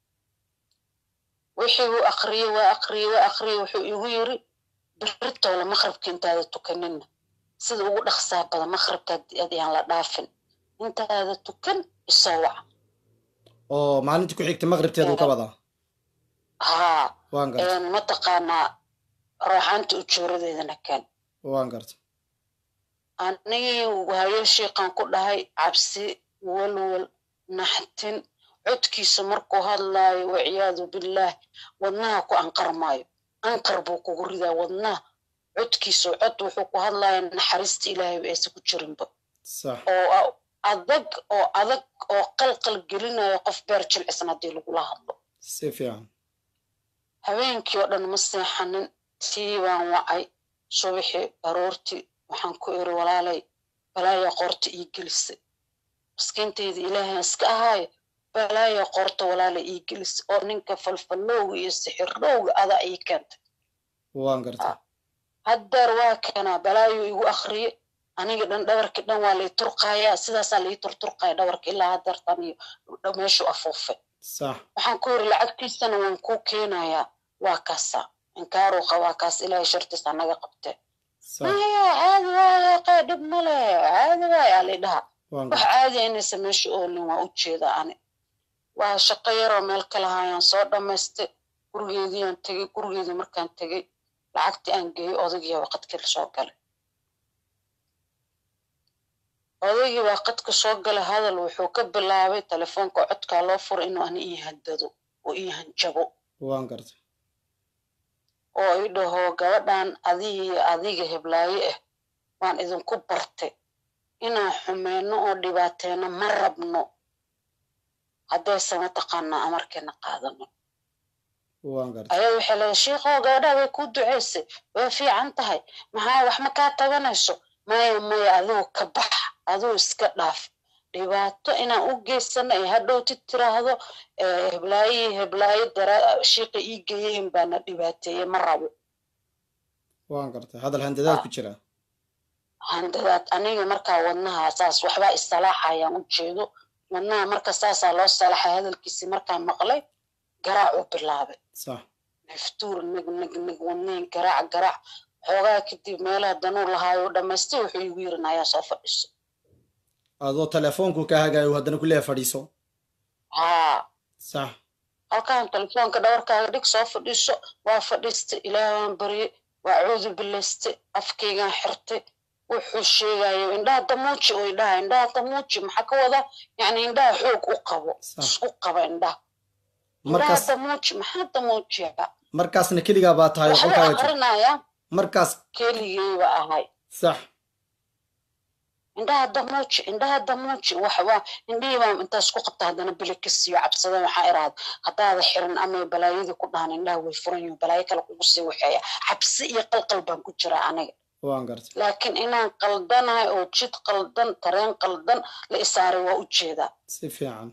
wixii uu akriyey waa akriyey waa akriyey wuxuu igu yiri birtoola maqribka intaada tukanina sida ugu dhaqsaa badan maqribka ayaan la dhaafin intaada tukan isoo wac oo maalintii ku xigtay maqribteedu ka wadaa haa waan gartay mataqaanaa rooxaanta ujooradeedana kan waan gartay anigii hayo shiiqan ku dhahay cabsi walwal naxtin codkiisa markuu hadlaayo waciyaadu billaah wadnaha ku anqarmaayo anqar buu kugu ridaa wadnaha codkiisa cod wuxuu ku hadlaya naxariista ilaahayba aysa ku jirinba sax oo adag oo adag oo qalqal gelinayo qof beer jilcisan haddii lagula hadlo si fiican habeenkii oo dhan ma seexanin tii baan wacay subaxii aroortii waxaan ku iri walaalay balaaya qoorta ii gelisay maskiintayda ilaahay iska ahaayo balaaya qoorta walaalay ii gelisay oo ninka falfallowga iyo sixirrowga adaa ii keentay waan gartay haddeer waa kanaa balaayo igu akriye aniga dhan dhabarkii dhan waa lay turqayaa sidaasaa lai turturqaya dhabarka ilaa haddeertan iyo meeshu afuufay sax waxaan ku yiri lacagtiisana waan kuu keenayaa waa kaasa inkaaru qabaa kaas ilaahay shartiisa naga qabtee sax maya caadi waaye qee dhib male caadi waaye aa laydhaha waan wax gartay caadi inaysa meesha oolin waa u jeeda ani waa shaqo yaroo meel kale hayaan soo dhammaystay gurigeediiyaan tegey gurigeedii markaan tegey lacagtii aan geeyey odaygii baa qadkii soo galay odaygii baa qadka soo galay hadal wuxuu ka bilaabay telefoonka codkaa loo furay inuu ani ii haddado oo ii hanjabo waan gartay oo i dhaho gabadhan adiga iyo adiga heblaaye ah waan idinku bartay inaan xumeyno oo dhibaateyno ma rabno haddayse mataqaanaa amarkeena qaadano waan gartay ayada waxay leedahay shiikhow gabadhaa way kuu duceysay way fiican tahay maxaa wax ma kaa tabanayso maya maya adigu ka bax adigu iska dhaaf dhibaato inaan u geysano ee hadhowti tiraahdo eh, heblaaye heblaaye dara shiiqa ii geeyeen baana dhibaateeye ma rabo waan gartay hadal handadaad ku jira handadaad aniga markaa wadnaha saas waxbaa isalaaxayaan u jeedo wadnaha marka saasaa loo salaaxay hadalkiisii markaan maqlay garaacuu bilaabay sax naftuur nag nag nag wadnihin garaac garaac xoogaa kadib meelaha danuu lahaayo dhamaystay wuxuu igu yirin ayaa soo fadhiso adoo telefoonku ka hagaayo haddana kuleeya fadhiiso haa sax halkaan telefoonka dhabarkaaga dhig soo fadhiiso waa fadhiistay ilaah waan baryey waa cuudu bilaystay afkaygaan xirtay wuxuu sheegayo indhaha damuuji oo idhaha indhaha damuuji maxaa ka wada yani indhaha xoog u qabo Sax. isku qaba indhaha indhaha markaas damuuji maxaa damuujiya markaasna keligaa baa tahay oo waxbuu qolkaaga jiro aqrinaya markaas keligeyba ahay sax indhaha damuuji indhaha damuuji waxbaa indhihii baa intaas ku qabta haddana bili ka siiyo cabsada waxaa iraahda haddaada xirin ama balaayadii ku dhahan indhaha way furan yihiin balaayo kale kugu sii waxeeya cabsi iyo qalqal baan ku jiraa aniga waan gartay laakiin inaan qaldanahay oo jid qaldan tareen qaldan la isaaray waa u jeedaa si fiican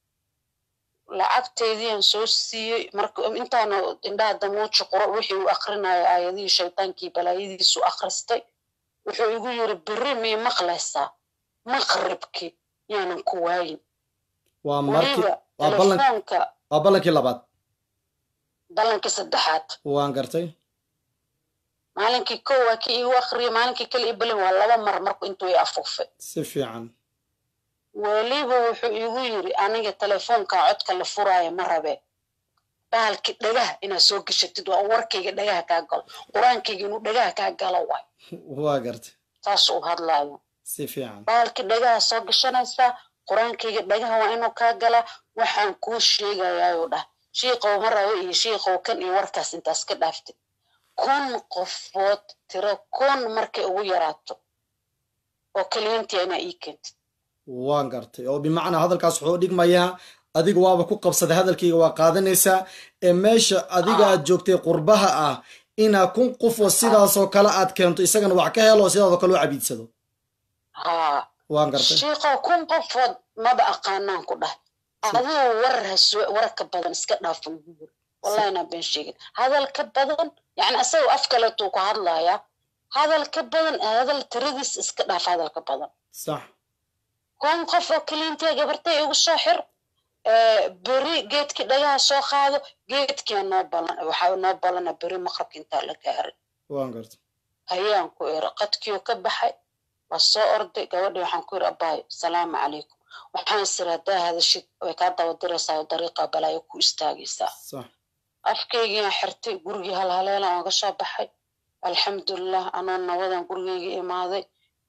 lacagteediiaan soo siiyey marka intaana indhaha damuuji quro wixii uu akrinaya aayadihii shaytaankii balaayadiisu akhristay wuxuu igu yiri beri mii maqlaysaa maqribkii yaanan ku waayin waa markii weliba waa ballan telefoonka waa ballankii labaad ballankii saddexaad waan gartay maalinkii kow waa kii igu akhriyay maalinkii kale i balin waa laba mar marku intuu i afuufay si fiican weliba wuxuu igu yiri aniga telefoonka codka la furaayo ma rabe bahalkii dhagaha inaad soo geshatid waa warkayga dhagaha kaa galo qur-aankayga inuu dhagaha kaa galo waay waa gartay saas uu hadlaayo si fiican bahalkii dhagaha soo gashanaysaa qur-aankayga dhagaha waa inuu kaa galaa waxaan kuu sheegayaayuu dhah shiiqow ma rabo iyo shiiqow kan iyo warkaas intaas ka dhaaftid kun qofood tiro kun markay ugu yaraato oo kaliyantii inaa ii keentid waan gartay oo bimacnaa hadalkaas wuxuu dhigmayaa adiga waaba ku qabsaday hadalkayga waa qaadanaysaa ee meesha adiga aad joogtay qurbaha ah inaa kun qof oo sidaasoo kale aad keento isagana wax ka helo oo sidaasoo kale u cabiidsado haa waan gartay shiiqow kun qofood maba aqaanaan ku dhahay adigu warar hasoo warar ka badan iska dhaafo ugu yiri wallahi inaan been sheegin hadal ka badan yani asagoo af kaleetuu ku hadlayaa hadal ka badan hadal tiradiis iska dhaaf hadal ka badan sax kun qof oo kaliintee gabartay igu soo xir beri geedkii dhagaha soo qaado geedkia noo balan waxaa noo balana beri maqrabka intaa la gaaray waan gartay hayaan ku iri qadkiioo ka baxay waa soo orday gabadhii waxaan ku iri abaayo salaamu calaykum waxaan isiri haddaa hadashid way kaa daba diraysaa oo dariiqa balaayo ku istaagaysaa sax afkaygiiaan xirtay gurigii halhaleelan ooga soo baxay alxamdulilah anoo nabadan gurigeyga imaaday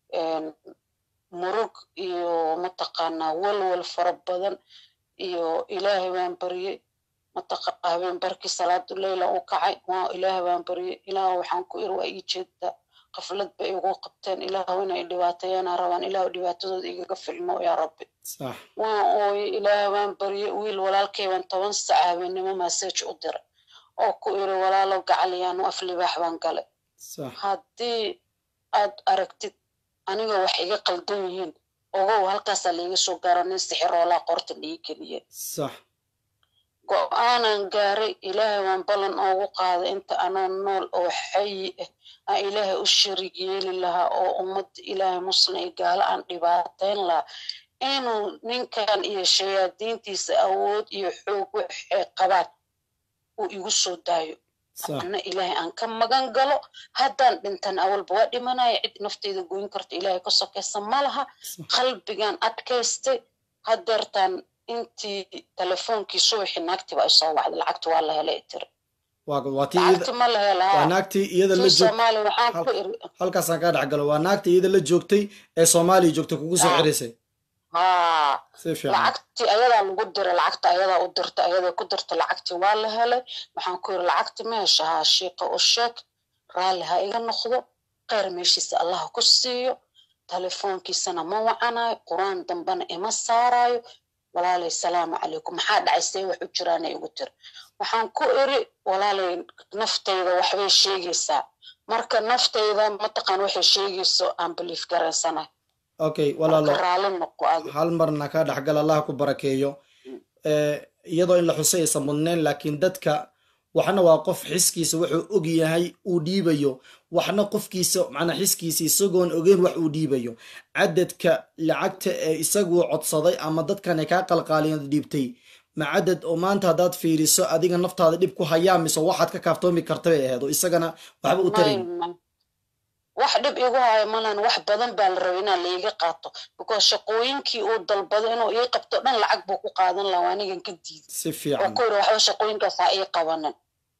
murug iyo mataqaanaa walwal fara badan iyo ilaahay baan baryey mataqa habeen barkii salaadu leyla u kacay waa ilaahay baan baryey ilaah waxaan ku iri waa ii jeedaa qaflad bay igu qabteen ilaahu inay dhibaateeyana rabaan ilaahu dhibaatadooda igaga filmo yaa rabbi sax waan ooyey ilaahay baan baryey wiil walaalkay baan toban sac habeenimo massage u diray oo ku iri walaalow gacaliyaanu af libaax baan galay sax haddii aad aragtid aniga wax iga qaldan yihiin ogow halkaasaa laiga soo gaaro nin sixiroolaa qorta dhii keliya sax go-aanan gaaray ilaahay waan ballan oogu qaaday inta anoo nool oo xayi ah aan ilaahay u shariig yeeli lahaa oo ummadda ilaahay muslim iyo gaalo aan dhibaateyn lahaa inuu ninkan iyo shayaadiintiisa awood iyo xoog waxay qabaan uu igu soo daayo sax ana ilaahay aan ka magan galo haddaan dhintan awalba waa dhimanaya cid nafteyda goyn karta ilaahay ka sokaysa ma laha sax qalbigan adkaystay hadeertaan intii telefoonkii subaxii naagtiba ay soo wacday lacagta waa la helay tiri waa waa tii iyada lacagti ma la waa helaha naagtii iyada la tii joog soomaaliya waxaan ku Hal- iri halkaasaan kaa dhex galo waa naagtii iyada la joogtay ee soomaaliya joogtay kugu soo Ah. cerisay haa si fiican lacagtii ayadaa lagu diray lacagta ayadaa u dirta ayadaa ku dirta lacagtii waa la helay waxaan ku yiri lacagti ma hesha haa shiiqa u sheeg raalli ha iga noqdo kheyr meeshiisa allah ku siiyo telefoonkiisana ma wacanayo qur-aan dambena ima saarayo walaalay salaamu calaykum maxaa dhacay see wax u jiraana igu tiri waxaan ku iri walaalay naftayda waxbay sheegaysaa marka naftayda mataqaan waxay sheegayso aan belief garaysanahay okay walaalo marka raalli noqo adi hal marna kaa dhexgal allah ku barakeeyo Eh, iyadoo in la xusay aysan mudnayn laakiin dadka waxna waa qof xiskiisa wuxuu og yahay uu dhiibayo waxna qofkiisa macnaa xiskiisa isagoon ogeyn wax uu dhiibayo cadadka lacagta ee isaguu codsaday ama dadkan ay kaa qalqaaliyan dhiibtay ma cadad oo maanta haddaad fiiriso adiga naftaada dhib ku hayaa mise waxaad ka kaaftoomi karta bay ahayd oo isagana waxba u tarayn May- may. wax dhib igu hayo malan wax badan baa la rabay inaa laiga qaato because shaqooyinkii uu dalbado inuu ii qabto dhan lacag buu ku qaadan lahaa waa anigan ka diiday si oo fiican ku yiri waxba shaqooyinkaas ha ii qabanin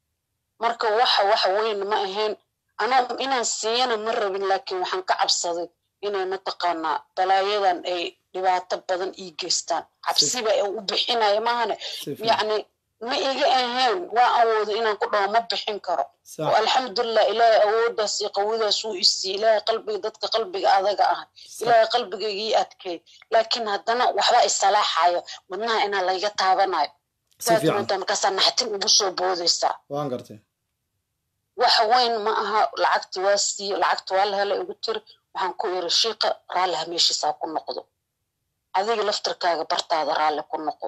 marka waxa wax weyn ma ahayn anaa inaan siiyana ma rabin laakiin waxaan ka cabsaday inay mataqaanaa balaayadan ay dhibaato badan ii geystaan cabsiba ee u bixinaya maahane si fiican yacni ma iga ahayn waa awoodo inaan ku dhaho ma bixin karo sax alxamdulilah ilaahay awooddaas iyo qawidaas uu isiiye ilaahay qalbiga dadka qalbiga adaga ah ilaahay qalbigayga ii adkeey laakiin haddana waxba isalaaxayo wadnaha inaa layga taabanayo si fiican waadmooddaa markaasaa naxtin ugu soo boodaysaa waan gartay wax weyn ma aha lacagti waa siiye lacagta waa la helay igu tiri waxaan ku iri shiiqa raalli ha meeshiisaa ku noqdo adiga laftirkaaga bartaada raalli ku noqo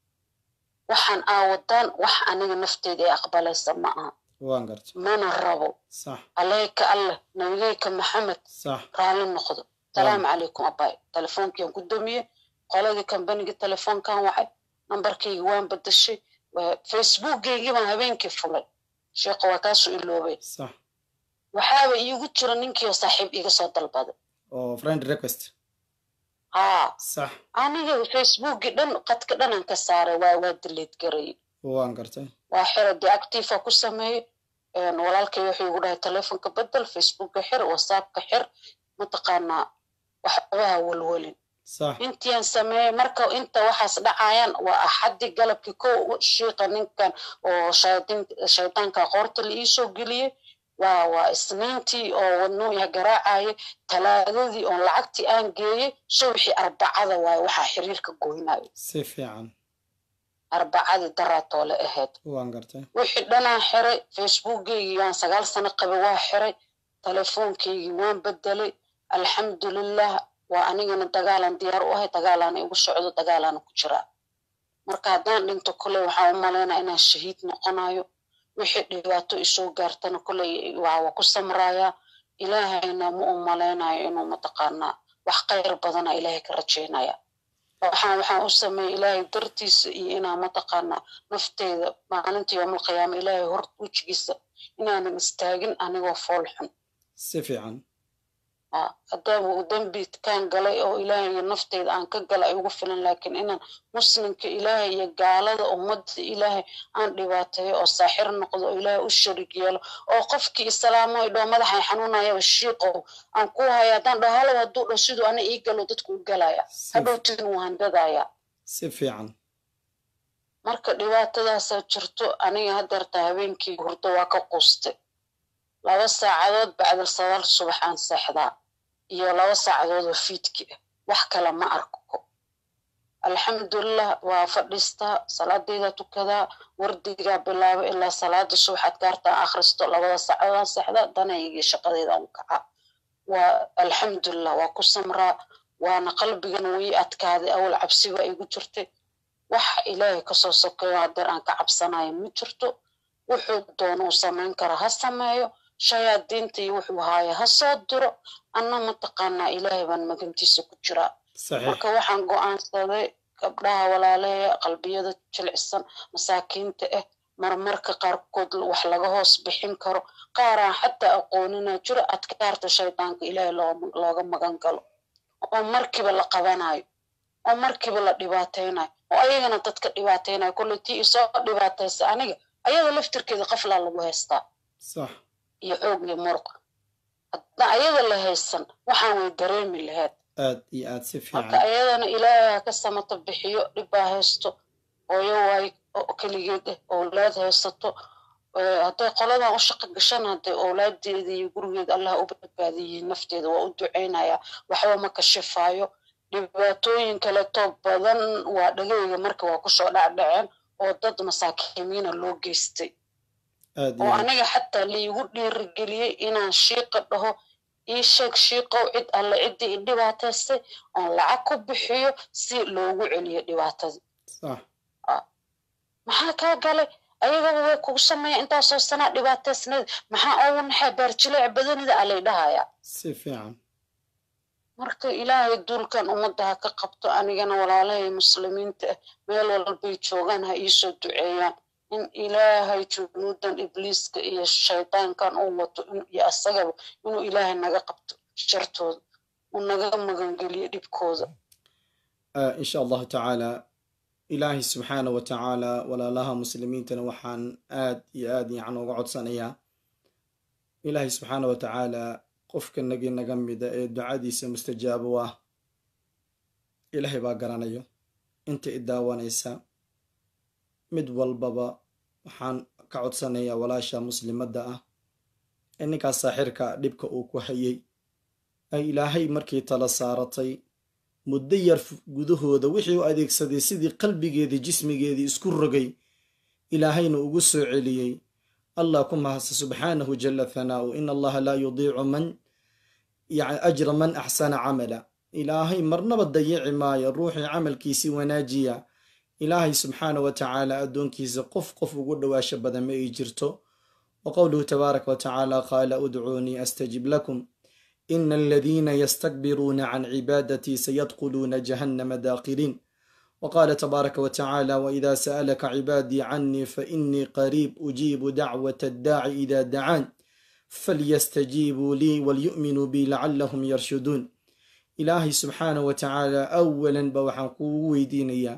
waxaan aawadaan wax aniga nafteyda ee aqbalaysa ma aha waan gartay mana rabo sax عليك الله نبيك محمد sax رالي النقض السلام عليكم أباي تلفون كي قدامي قولي كان بني التلفون كان واحد نمبر كي وين بدشي فيسبوك كي ما هبين كيف فلان شيء قواتاسو إلو بي sax وحاول يقول ترى نينكي وصاحب إيجا صوت البادة oo friend request ها sax أنا فيسبوك دن قد كدن انكساري وادليت قري waan gartay waa dee actifa ku sameeye walaalkay wuxuu igu dhahay telefonka bedel facebooka xir whatsappka xir mataqaanaa waxbaha welwelin sax intiaan sameeyey marka inta waxaas dhacayaan waa axaddi galabkii ko shiiqa ninkan oo shayaadiin- shaydaanka qoorta la iisoo geliyey waa waa isniintii oo wadnuuya garaacayay talaadadii oo lacagtii aan geeyey subxii arbacada waaye waxaa xiriirka goynayo si fiican arbacadii daraatoole ahayd waan gartay wixii dhanaan xiray facebookgeygii waan sagaal sano qabay waa xiray telefoonkeygii waan bedelay alxamdulilah waa anigana dagaalan diyaar u ahay dagaalaan igu socdo dagaalaana ku jiraa marka haddaan dhinto koley waxaan u malaynaa inaan shahiid noqonayo wixii dhibaato isoo gaartana koley waa waa ku samrayaa ilaahayna ma u malaynayo inuu mataqaanaa wax khayr badana ilaahay ka rajaynaya waxaan waxaan u sameeyey ilaahay dartiisa iyo inaan mataqaanaa nafteyda maalinta yoomalqiyaama ilaahay hor wejigiisa inaanan istaagin anigoo fool xun si fiican haddaaba uu dembi kaan galay oo ilaahay iyo nafteyda aan ka gala ay ugu filan laakiin inaan muslimka ilaahay iyo gaalada ummadda ilaahay aan dhibaateeyo oo saaxir noqdo oo ilaahay u sharig yeelo oo qofkii islaamo ay dhoo madaxay xanuunayaba shiiqow aan ku haya haddaan dhaho halow hadduu dho siduu ana ii galo dadku u galaya si hadhowtin wuu handadaya si fiican marka dhibaatadaasaa jirto aniga haddeerta habeenkii hurdo waa ka quustay laba saacadood bacdal sadaal subax aan seexdaa iyo laba saacadood oo fiidki ah wax kale ma arko alxamdulilah waa fadhiistaa salaadeyda tukadaa wardigaa bilaaba ilaa salaada subax adkaartaan akhristo labada sacadaan sexda danaygii shaqadeyda u kaca waa alxamdulilah waa ku samraa waana qalbigan wii adkaaday awal cabsiba igu jirtay waxa ilaahay kasoo sokeeyo hadeer aan ka cabsanayo ma jirto wuxuu doono uu samayn kara ha sameeyo shayaadiinta iyo wuxuu haaya ha soo diro anna mataqaanaa ilaahay baan magantiisa ku jiraa marka waxaan go-aansaday gabdhaha walaaleeya qalbiyada jilicsan masaakiinta ah marmarka qaarkood wax laga hoos bixin karo qaaraan xataa aqoonina jiro adkaarta shaydaanka ilaahay looga magan galo oo markiiba la qabanayo oo markiiba la dhibaataynayo oo ayagana dadka dhibaataynayo kolley tii isoo dhibaataysa aniga ayada laftirkeeda qaflaa lagu haystaa iyo xoog iyo muruq haddaan ayada la haysan waxaan way dareemi lahayd aad iyo aad si marka fiican ayadana ilaahay ha ka samato bixiyo dhibbaa haysto hooyo waay oo keligeed ah owlaad haysato hadday qoladan u shaqo gashan hadday owlaadeeda iyo gurigeeda allah u badbaadiyihiin nafteeda waa u ducaynayaa waxba ma kashifaayo dhibaatooyin kaleto badan waa dhageyga marka waa kusoo dhacdhaceen oo dad masaakiimiina loo geystay aad iyo oo aad aniga xataa laigu dhiirigeliyey inaan shiiqa dhaho ii sheeg shiiqow cid alle ciddii i dhibaataystay oon lacag ku bixiyo si loogu celiyo dhibaatadii sax maxaa kaa galay ayagaba way kugu sameeya intaasoo sanaa dhibaataysneed maxaa ugu naxay baarjileec badanida alay dhahayaa si fiican marka ilaahay duulkan ummadda ha ka qabto anigana walaalahay muslimiinta ah meel walbay joogaan ha iisoo duceeyaan in ilaahay junuudan ibliiska iyo shaydaankan uu wato in- iyo asagaba inuu ilaahay naga qabto shartooda uu naga magangeliyo dhibkooda آه إن شاء الله تعالى إلهي سبحانه وتعالى ولا لها مسلمين وحان آد يا آد يعني وقعد سنيا إلهي سبحانه وتعالى قفك النجي نجمي دا الدعاء دي مستجاب واه إلهي باقرانيو انت إداوانيسا مد والبابا وحان كعد سنيا ولاشا مسلمة دا إنك ساحرك دبك أوكو حيي أي إلهي مركي تلا سارتي muddo yar gudahooda wixii u adeegsaday sidii qalbigeedii jismigeedii isku rogay ilaahayna ugu soo celiyey allah ku mahadsa subxaanahu jala thanaa'u in allaha laa yudiicu man yani ajra man axsana camala ilaahay marnaba dayici maayo ruuxii camalkiisii wanaajiya ilaahay subxaanahu wa tacaala addoonkiisa qof qof ugu dhowaasho badan ma ay jirto wa qowluhu tabaaraka wa tacaala qaala udcuunii astajib lakum إن الذين يستكبرون عن عبادتي سيدخلون جهنم داخرين وقال تبارك وتعالى وإذا سألك عبادي عني فإني قريب أجيب دعوة الداعي إذا دعان فليستجيبوا لي وليؤمنوا بي لعلهم يرشدون إلهي سبحانه وتعالى أولا بوحن قوي دينيا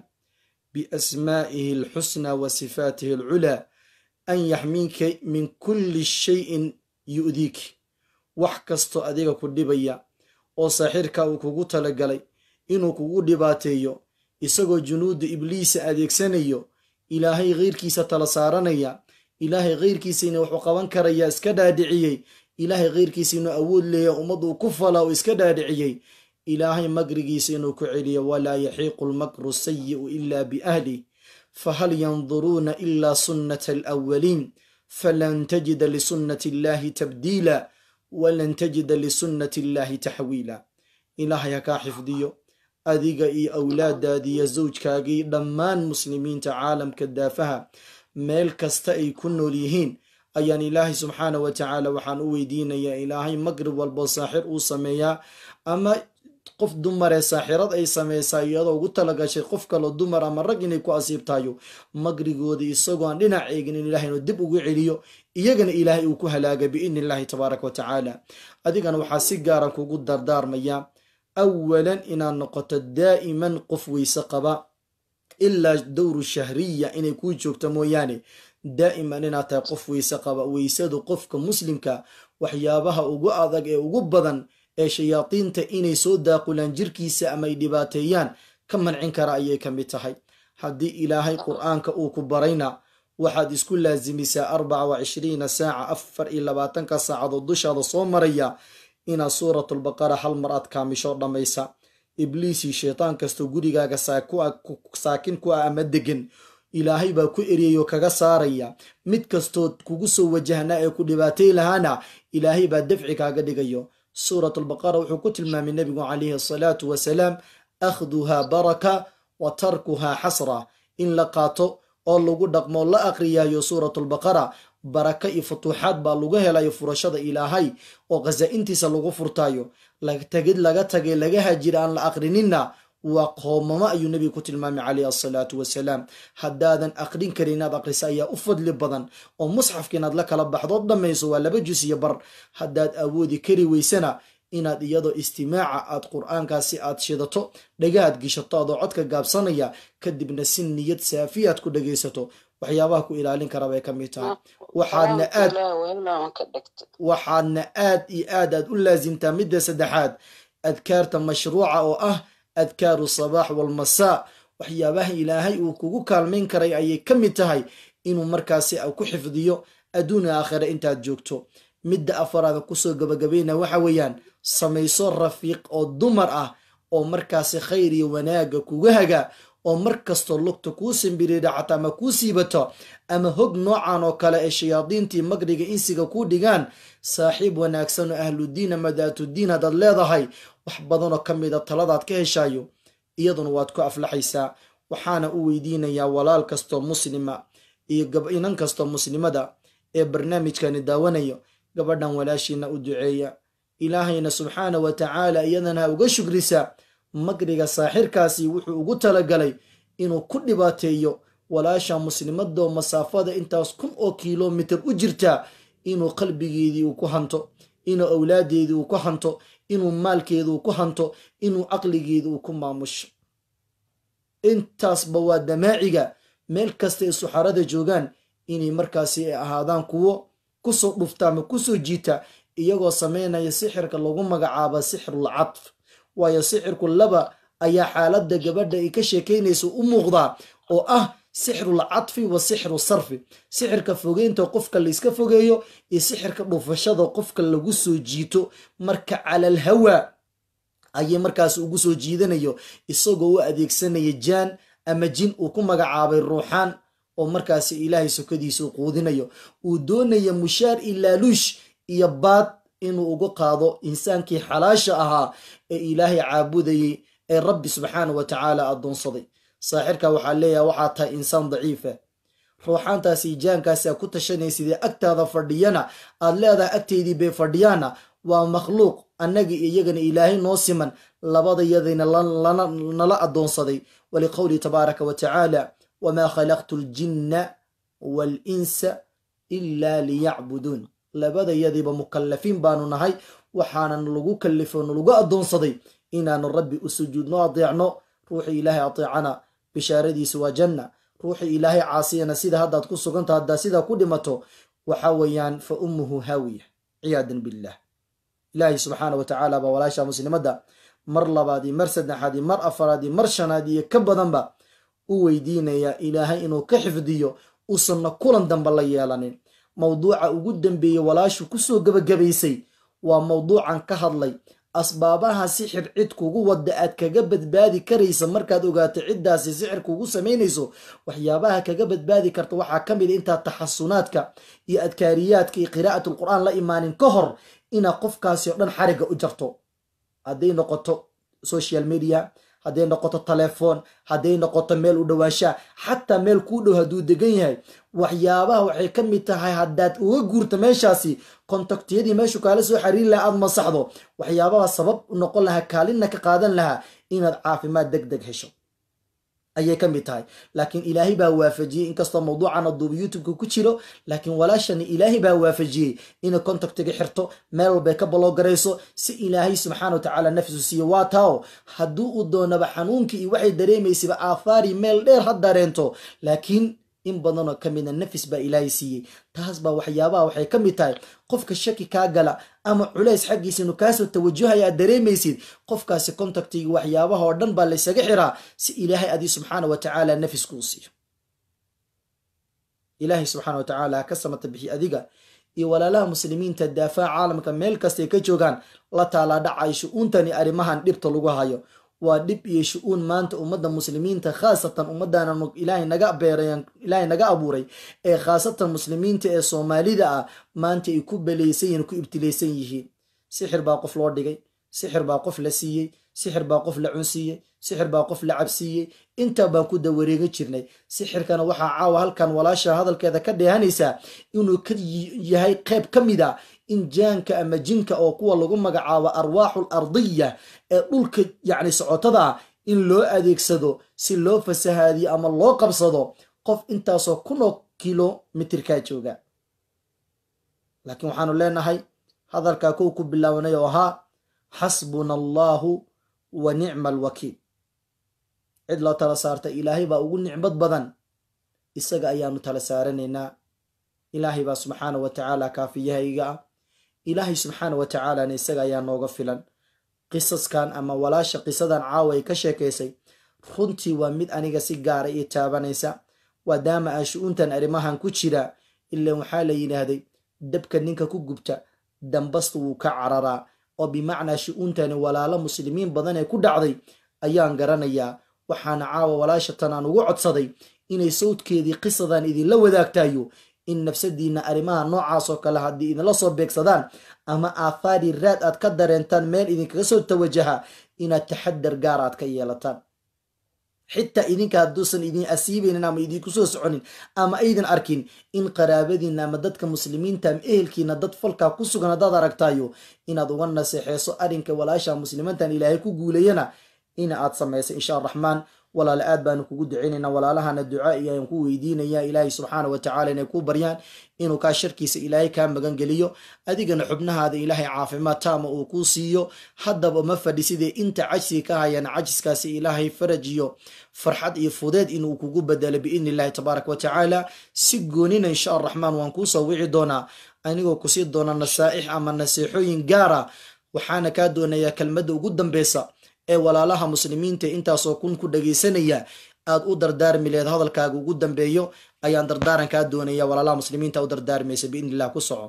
بأسمائه الحسنى وصفاته العلى أن يحميك من كل شيء يؤذيك wax kastoo adiga ku dhibaya oo saaxirka uu kugu talagalay inuu kugu dhibaateeyo isagoo junuudda ibliisa adeegsanayo ilaahay keyrkiisa tala saaranaya ilaahay keyrkiisa ina wuxuu qaban karayaa iska dhaadhiciyey ilaahay keyrkiisa inuu awood leeya ummad uu ku falaa uu iska dhaadhiciyey ilaahay makrigiisa inuu ku celiyo walaa yaxiiqu lmakru sayi'u ila biahlih fahal yanduruuna ila sunnata alawaliin falan tajida lisunnati illahi tabdiila walan tajida lisunnati illaahi taxwiila ilaahay ha kaa xifdiyo adiga iyo awlaadaadiiyo zawjkaagii dhammaan muslimiinta caalamka daafaha meel kasta ay ku nool yihiin ayaan ilaahay subxaana wa tacaala waxaan u weydiinayaa ilaahay magrib walbo saaxir uu sameeyaa ama qof dumaree saaxirad ay sameysaa iyadoo ugu talagashay qof kaloo dumar ama rag inay ku asiibtayo magrigoodii isagoo aan dhinac eegin in ilahay inuu dib ugu celiyo iyagana ilaahay uu ku halaaga biidni illahi tabaaraka wa tacaala adigana waxaa si gaara kugu dardaarmaya awalan inaad noqoto daa'iman qof weyse qaba ilaa dowru shahriya inay kuu joogto mooyaane daa'iman inaad tahay qof weyse qaba weysadu qofka muslimka waxyaabaha ugu adag ee ugu badan ee shayaadiinta inay soo daaqulaan jirkiisa ama ay dhibaateeyaan ka mancin kara ayay ka mid tahay haddii ilaahay qur'aanka uu ku barayna waxaad isku laasimisaa arbaca wa cishriina saaca afar iyo labaatanka saacadood dushaada soo maraya inaad suuratulbaqara hal mar aad kaamisho dhammaysa ibliisii shaytaan kastoo gurigaaga saakin ku ah ama degan ilaahay baa ku eriyayoo kaga saaraya mid kastoo kugu soo wajahnaa ee ku dhibaatay lahaana ilaahay baa dafci kaaga dhigayo suurat albaqara wuxuu ku tilmaamay nebigu calayhi asalaatu wasalaam akhduhaa baraka wa tarkuhaa xasra in la qaato oo lagu dhaqmo la aqriyayo suurat albaqara baraka iyo futuuxaad baa lagu helayo furashada ilaahay oo khasaa-intiisa lagu furtaayo tagid laga tagay laga hajira aan la aqrininna waa qoomamo ayuu nebiga ku tilmaamay calayhi asalaatu wasalaam haddaadan aqrin karin inaad aqrisa ayaa u fadli badan oo musxafka inaad la kala baxdood dhammayso waa laba jus iyo bar haddaad awoodi kari weysana inaad iyadoo istimaaca aad qur-aankaasi aad shidato dhagahaad gishato adoo codka gaabsanaya kadibna si niyad saafiyaad ku dhagaysato waxyaabaha ku ilaalin kara bay ka mid tahay waxaadna aad waxaadna aad iyo aad aad u laasimtaa midda saddexaad adkaarta mashruuca oo ah adkaaru sabaax walmasaa waxyaabaha ilaahay uu kugu kaalmayn karay ayay ka mid tahay inuu markaasi ku xifdiyo adduun aakhira intaad joogto midda afaraada kusoo gabagabayna waxa weeyaan samayso rafiiq oo dumar ah oo markaasi khayr iyo wanaaga kuga haga oo mar kastoo lugta kuu simbiriidhacato ama kuu siibato ama hog noocan oo kale ee shayaadiintii magriga insiga kuu dhigaan saaxiib wanaagsan oo ahludiin ama daatudiin haddaad leedahay wax badanoo ka mida taladaad ka heshayo iyaduna waad ku aflaxaysaa waxaana u weydiinayaa walaal kastoo muslima iyo inan kastoo muslimada ee barnaamijkani daawanayo gabadhan walaashiina u duceeya ilaahayna subxaana wa tacaala iyadana ha uga shugrisa magriga saaxirkaasi wuxuu ugu talagalay inuu ku dhibaateeyo walaasha muslimadoo masaafada intaas kun oo kilomitir u jirta inuu qalbigeedii uu ku hanto inuu awlaadeedii uu ku hanto inuu maalkeedi uu ku hanto inuu caqligeedi uu ku maamusho intaasba waa damaaciga meel kasta ee suxarada joogaan inay markaasi ay ahaadaan kuwo kusoo dhufta ama kusoo jiita iyagoo sameynaya sixirka lagu magacaaba sixirul cadf waayo sixirku laba ayaa xaaladda gabadha ay ka sheekaynaysa u muuqdaa oo ah sixrul cadfi wa sixru sarfi sixirka fogeynta qofka layska fogeeyo iyo sixirka dhufashada qofka lagu soo jiito marka calal hawa ayay markaas ugu soo jiidanayo isagoo u adeegsanaya jaan ama jin uu ku magacaabay ruuxaan oo markaasi ilaahay sokadiisa u quudinayo uu doonaya mushaar ilaaluush iyo baad inuu uga qaado insaankii xalaasha ahaa ee ilaahay caabudayay ee rabbi subxaana wa tacaala addoonsaday saaxirka waxaa leeyahay waxaa tahay insaan daciifa ruuxaantaasi jaankaasa ku tashanaysidee agtaada fadhiyana aad leedahay agteydii bay fadhiyaana waa makhluuq annagii iyagana ilaahay noo siman labadayadayna nala addoonsaday waliqowlihi tabaaraka wa tacaala wamaa khalaqtu aljinna waalinsa ilaa liyacbuduun labadayadiiba mukallafiin baanu nahay waxaanan lagu kallifo nalagu addoonsaday inaanu rabbi u sujuudno adeecno ruuxii ilaahay adeecana bishaaradiisu waa janna ruuxii ilaahay caasiyana sida haddaad ku suganta haddaad sidaa ku dhimato waxa weeyaan fa ummuhu haawiya ciyaadan billah ilaahay subxaana wa tacaala baa walaasha muslimadda mar labaad iyo mar saddexaad iyo mar afaraad iyo mar shanaad iyo ka badanba u weydiinaya ilaahay inuu ka xifdiyo uusanna kulan damba la yeelanin mawduuca ugu dambeeyey walaashu kusoo gebagabaysay waa mawduucan ka hadlay asbaabaha sixir cid kugu wadda aad kaga badbaadi karaysa markaad ogaato ciddaasi sixir kugu samaynayso waxyaabaha kaga badbaadi karta waxaa ka mid a intaad taxasunaadka iyo adkaariyaadka iyo qiraa'atul qur'aan la imaanin ka hor inaad qofkaasi oo dhan xarigga u jarto hadday noqoto social media hadday noqoto telefoon hadday noqoto meel u dhowaanshaa xataa meel kuu dhow hadduu degan yahay waxyaabaha waxay ka mid tahay haddaad uga guurto meeshaasi kontaktiyadii meeshu kaala soo xariiri lahaa aad masaxdo waxyaabaha sabab noqon lahaa kaalinna ka qaadan lahaa inaad caafimaad deg deg hesho ayay ka mid tahay laakiin ilaahay baa waafajiyey inkastoo mawduucan aduuba youtubeka ku jiro laakiin walaashani ilaahay baa waafajiyey inay contactiga xirto meel walbay ka baloogarayso si ilaahay subxaana wa tacaala nafsu siiyo waa taao hadduu uu doonaba xanuunkii iyo waxay dareemaysaba aafaari meel dheer ha dareento laakiin in badanoo ka mida nafis baa ilaahay siiyey taas baa waxyaabaha waxay ka mid tahay qofka shaki kaa gala ama culays xaggiisa inu kaasoo tawajuhaya aad dareemaysid qofkaasi contactiga waxyaabaha oo dhan baa laysaga xiraa si ilaahay adii subxaana wa tacaala nafis kuu siiyo ilaahay subxaana wa tacaala ha ka samata bixi adiga iyo walaalaha muslimiinta daafaca caalamka meel kastay ka joogaan la taalaa dhacay shu-uuntani arrimahan dhibta lagu hayo waa dhib iyo shu-uun maanta ummadda muslimiinta khaasatan ummaddaana ilaahay naga beerayan ilaahay naga abuuray ee khaasatan muslimiinta ee soomaalida ah maanta ay ku belaysan yihiin ku ibtilaysan yihiin sixir baa qof loo dhigay sixir baa qof la siiyey sixir baa qof la cunsiiyey sixir baa qof la cabsiiyey intaa baan ku dawareega jirnay sixirkana waxaa caawa halkan walaasha hadalkeeda ka dheehanaysaa inuu ka yahay qayb ka mid a in jaanka ama jinka oo kuwa lagu magacaabo arwaaxul ardiya ee dhulka yacni socotada ah in loo adeegsado si loo fasahaadiyo ama loo qabsado qof intaasoo kunoo kilomitirkaa jooga laakiin waxaanu leenahay hadalkaa kow ku bilaabanay oo ahaa xasbuna allaahu wa nicma alwakiil cid loo tala saarta ilaahay baa ugu nicmad badan isaga ayaanu tala saaranaynaa ilaahay baa subxaana wa tacaala kaafiyahayga ah ilaahay subxaana wa tacaalana isaga ayaa nooga filan qisaskan ama walaasha qisadan caawa ay ka sheekaysay runtii waa mid aniga si gaara ii taabanaysa maadaama aan shu-uuntan arrimahan ku jira ilaan waxaa la yidhaahday dabka ninka ku gubta dambasta wuu ka cararaa oo bimacnaa shu-uuntani walaalo muslimiin badan ee ku dhacday ayaan garanayaa waxaana caawa walaasha tan aan ugu codsaday inay sawdkeedii qisadan idinla wadaagtayo in nafsadiina arrimaha noocaas oo kale haddii idinla soo beegsadaan ama aathaari raad aad ka dareentaan meel idinkaga soo tawajaha inaad taxadar gaar aad ka yeelataan xitaa idinka hadduusan idin asiibaynin ama idinku soo soconin ama aydan arkin in qaraabadiina ama dadka muslimiinta ama ehelkiina dad falkaa ku sugan haddaad aragtayo inaad uga naseexeyso arrinka walaasha muslimiintan ilaahay ku guulayana ina aad samayso insha araxmaan walaale aad baanu kugu ducaynaynaa walaalahana ducaa iyo aan ku weydiinaya ilaahay subxaana wa tacala inay ku baryaan inuu kaa sharkiisa ilaahay kaa magan geliyo adigana xubnahaada ilaahay caafimaad taama uu kuu siiyo haddaba ma fadhi sidee inta cajsiga ka hayaan cajiskaasi ilaahay faraj iyo farxad iyo fudeed inuu kugu bedelo biidni illahi tabaaraka wa tacaala si goonina insha araxmaan waan kuu soo wici doonaa anigoo kusii doona nasaa'ix ama naseexooyin gaara waxaana kaa doonayaa kelmadda ugu dambeysa ee walaalaha muslimiinta intaasoo kun ku dhagaysanaya aad u dardaarmi leed hadalkaaga ugu dambeeyo ayaan dardaaran kaa doonaya walaalaha muslimiinta u dardaarmaysa biidni illah ku soco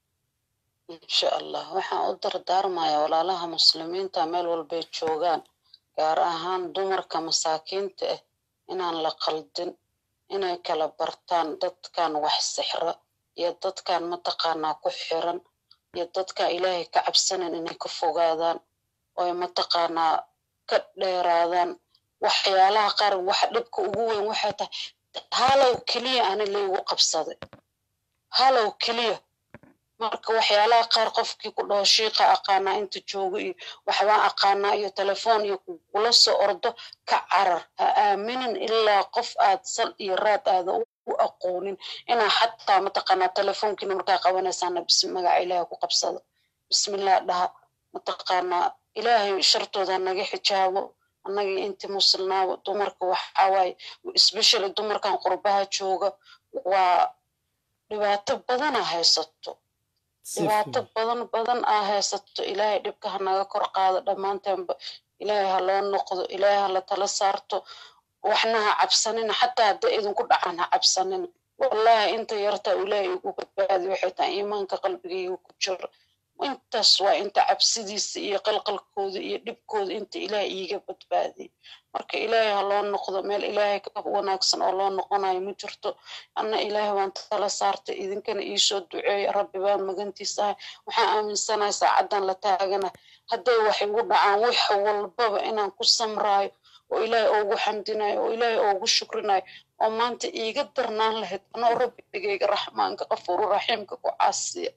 insha allah waxaan u dardaarmayaa walaalaha muslimiinta meel walbay joogaan gaar ahaan dumarka masaakiinta ah inaan la qaldin inay kala bartaan dadkan wax sixra iyo dadkan mataqaanaa ku xiran iyo dadkan ilaahay ka cabsanan inay ka fogaadaan oy mataqaanaa ka dheeraadaan waxyaalaha qaar waxa dhibka ugu weyn waxay tahay halow keliya ani laygu qabsaday halow keliya marka waxyaalaha qaar qofkii ku dhaho shiiqa aqaanaa inta joogo iyo waxbaan aqaanaa iyo telefoon iyo kula soo ordo ka carar ha aaminin ilaa qof aad sal iyo raad aada u aqoonin inaa xataa mataqaanaa telefoonkiina markaa qabanaysaana bismi magaca ilaaha ku qabsado bismillah dhaha mataqaanaa ilaahay shartooda naga xijaabo annagii inti muslimaaba dumarka waxawaaye especially dumarkan qurbaha jooga waa dhibaato badana haysato dhibaato badan badan aa haysato ilaahay dhibka ha naga kor qaado dhammaanteenba ilaahay ha loo noqdo ilaahay ha la tala saarto waxna ha cabsanina xataa hadday idinku dhacaan ha cabsanina wallahi inta yartaa ilaahay igu badbaadi waxay tahay iimaanka qalbigayga ku jiro intaas waa inta cabsidiisa iyo qalqalkooda iyo dhibkooda inta ilaahay iiga badbaadiyay marka ilaahay ha loo noqdo meel ilaahay ka wanaagsan oo loo noqonayo ma jirto anna ilaahay waan tala saartay idinkana iisoo duceeya rabbi baan magantiisa ahay waxaan aaminsanahay saacaddan la taagana hadday wax igu dhacaan wax walbaba inaan ku samraayo oo ilaahay oogu xamdinayo oo ilaahay oogu shukrinayo oo maanta iiga darnaan lahayd anoo rabbigayga raxmaanka qafuuru raxiimka ku caasiya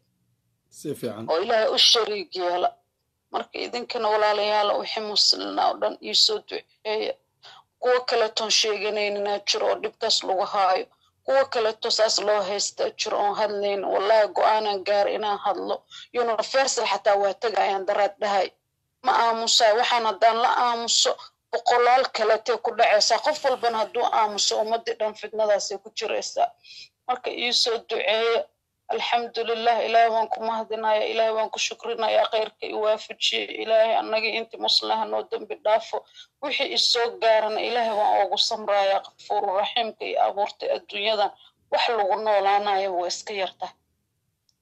oo ilaahay u shariig yeela marka idinkana walaalayaala wixii muslina oo dhan iisoo duceeya kuwo kaletoon sheeganayninaa jiro oo dhibkaas lagu haayo kuwo kaleto saas loo haystaa jiro oon hadlayn wallahi go-aanan gaar inaan hadlo universal xataa waa tegayaan daraad dhahay ma aamusaa waxaan haddaan la aamuso boqolaal kaletee ku dhacaysaa qof walbana hadduu aamuso ummadii dhan fidnadaasay ku jiraysaa marka iisoo duceeya alxamdulilah ilaahay waan ku mahadinaya ilaahay waan ku shukrinaya khayrka iwaafajiye ilaahay annagii intii muslaha noo dembi dhaafo wixii isoo gaarana ilaahay waan oogu samraya kafuuru raxiimka iyo abuurtay adduunyadan wax lagu noolaanayo waa iska yarta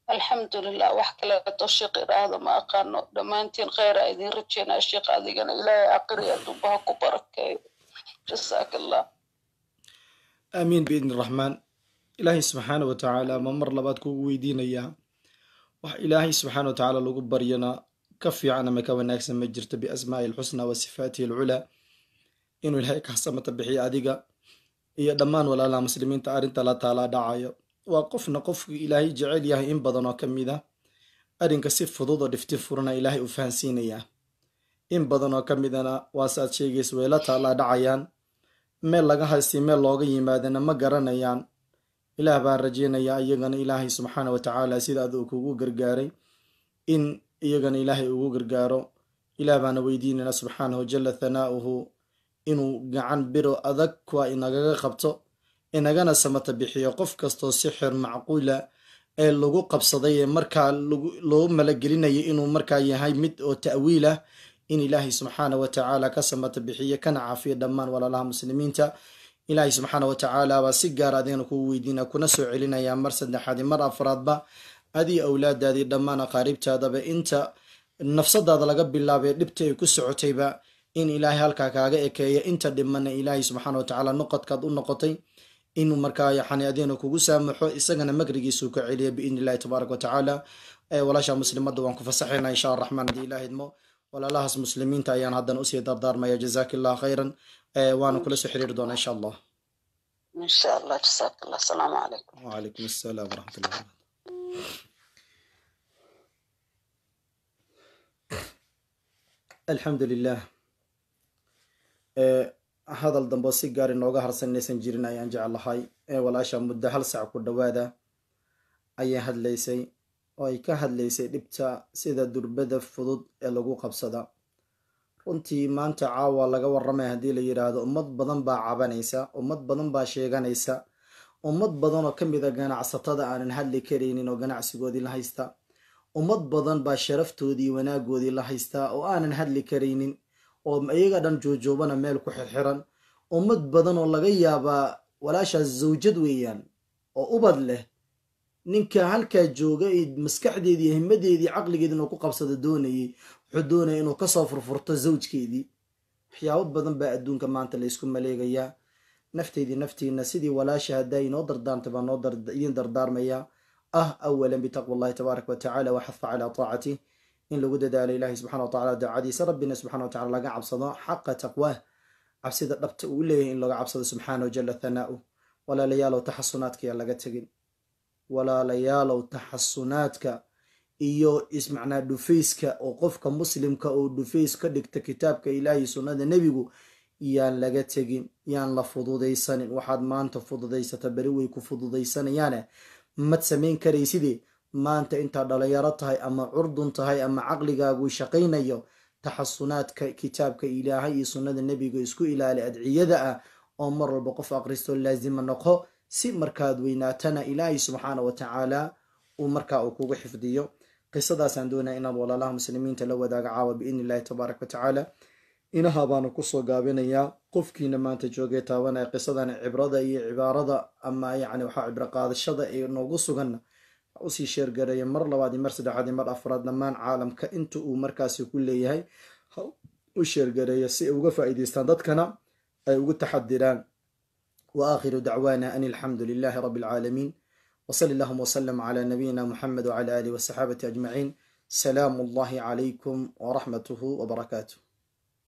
alxamdulilah wax kaleeto sheekh iraahdo ma aqaano dhammaantiin kheyra idin rajeynaa sheekh adigana ilaahay aqri adubaha ku barakeeyo jasaaka allah aamiin biidni raxmaan ilaahay subxaana wa tacaala ma mar labaad kugu weydiinayaa wax ilaahay subxaana wa tacaala lagu baryana ka fiican ama ka wanaagsan ma jirto biasmaa'i alxusnaa wa sifaatihi alculaa inuu ilaahay kasamata bixiyo adiga iyo dhammaan walaalaha muslimiinta arrinta la taalaa dhacayo waa qofna qofku ilaahay jecel yahay in badan oo ka mid a arrinka si fudud oo dhifti furana ilaahay u fahansiinayaa in badan oo ka midana waasaad sheegaysa way la taalaa dhacayaan meel laga haysti meel looga yimaadana ma garanayaan ilaah baan rajeynayaa iyagana ilaahay subxaana wa tacaala sida aduu kugu gargaaray in iyagana ilaahay ugu gargaaro ilaah baana weydiinayna subxaanahu jala thanaa'uhu inuu gacan biro adag kuwa inagaga qabto inagana samata bixiyo qof kastoo sixir macquula ee lagu qabsaday ee markaa loo malagelinayo inuu markaa yahay mid oo ta'wiil ah in ilaahay subxaana wa tacaala ka samata bixiyo kana caafiyo dhammaan walaalaha muslimiinta ilaahay subxaana wa tacaala baa si gaar adigana kugu weydiina kuna soo celinayaa mar saddexaadi mar afraadba adii awlaadaadii dhammaan aqaaribtaadaba inta nafsadaada laga bilaabay dhibta ay ku socotayba in ilaahay halkaa kaaga ekeeya inta dhimana ilaahay subxaana wa tacaala noqodkaad u noqotay inuu markaa yani adigana kugu saamaxo isagana magrigiisuu ka celiya biidni illahi tabaaraka wa tacaala walaasha muslimadda waan ku fasaxaynaa insha araxmaan haddii ilaah idmo walaalahaas muslimiinta ayaan haddana usii dardaarmaya jazaaki allah khayran waana kula soo xiriiri doonaa insha allah insha allah jasaaka allah asalaamu calaykum wacalaykum assalaam waraxmat ullah alxamdu lilah hadal dambo si gaar inooga harsan inaysan jirin ayaan jeclahay ee walaasha muddo hal sac ku dhowaada ayay hadlaysay oo ay ka hadlaysay dhibta sida durbada fudud ee lagu qabsada runtii maanta caawa laga warramay haddii la yidhaahdo ummad badan baa cabanaysa ummad badan baa sheeganaysa ummad badan oo ka mid a ganacsatada aanan hadli karaynin oo ganacsigoodii la haysta ummad badan baa sharaftoodii wanaagoodii la haystaa oo aanan hadli karaynin oo iyaga dhan joojoobana meel ku xirxiran ummad badan oo laga yaabaa walaashaas zawjad weeyaan oo ubad leh ninka halkaa jooga maskaxdeedii himadeedii caqligeedii inuu ku qabsado doonayay wuxuu doonaya inuu kasoo furfurto zawjkeedii waxyaabo badan baa adduunka maanta laysku maleegayaa nafteydii naftiina sidii walaasha haddaa inoo dardaarmta baa noo idiin dardaarmaya ah awalan bitaqwa allahi tabaaraka wa tacala waxafa calaa taacatih in lagu dadaalo ilaahay subxana wa tacala daacadiisa rabbina subxana wa tacala laga cabsado xaqa taqwaah cabsida dhabta uu leeyahay in laga cabsado subxaanahu jala thanaa'u walaalayaalow taxasunaadka yaa laga tegin walaalayaalow taxasunaadka iyo ismacnaa dhufayska oo qofka muslimka oo dhufays ka dhigta kitaabka ilaahay sunnada nebigu yaan laga tegin yaan la fududaysanin waxaad maanta fududaysata beri way ku fududaysanayaane mad samayn karayside maanta intaad dhalinyaro tahay ama curdun tahay ama caqligaagu shaqaynayo taxasunaadka kitaabka ilaahay iyo sunnada nebiga isku ilaali adciyada ah oo mar walba qof aqristo laasima noqo si markaad weynaatana ilaahay subxaana wa tacaala uu markaa uu kugu xifdiyo qisadaasaan doonaya inaad walaalaha muslimiinta la wadaaga caawa biidni illahi tabaaraka wa tacaala inaha baanu kusoo gaabinayaa qofkiina maanta joogay taabanaya qisadan cibrada iyo cibaarada ama yacni waxaa cibro qaadashada ee noogu suganna usii sheergareeya mar labaad iyo mar saddexaad iyo mar afraad dhammaan caalamka inta uu markaasi ku leeyahay u sheergareeya si ay uga faa'iidaystaan dadkana ay ugu taxadiraan wa aakhiru dacwaana an alxamdu lilahi rabbi alcaalamiin وصل اللهم وسلم على نبينا محمد وعلى آله وصحابته أجمعين سلام الله عليكم ورحمته وبركاته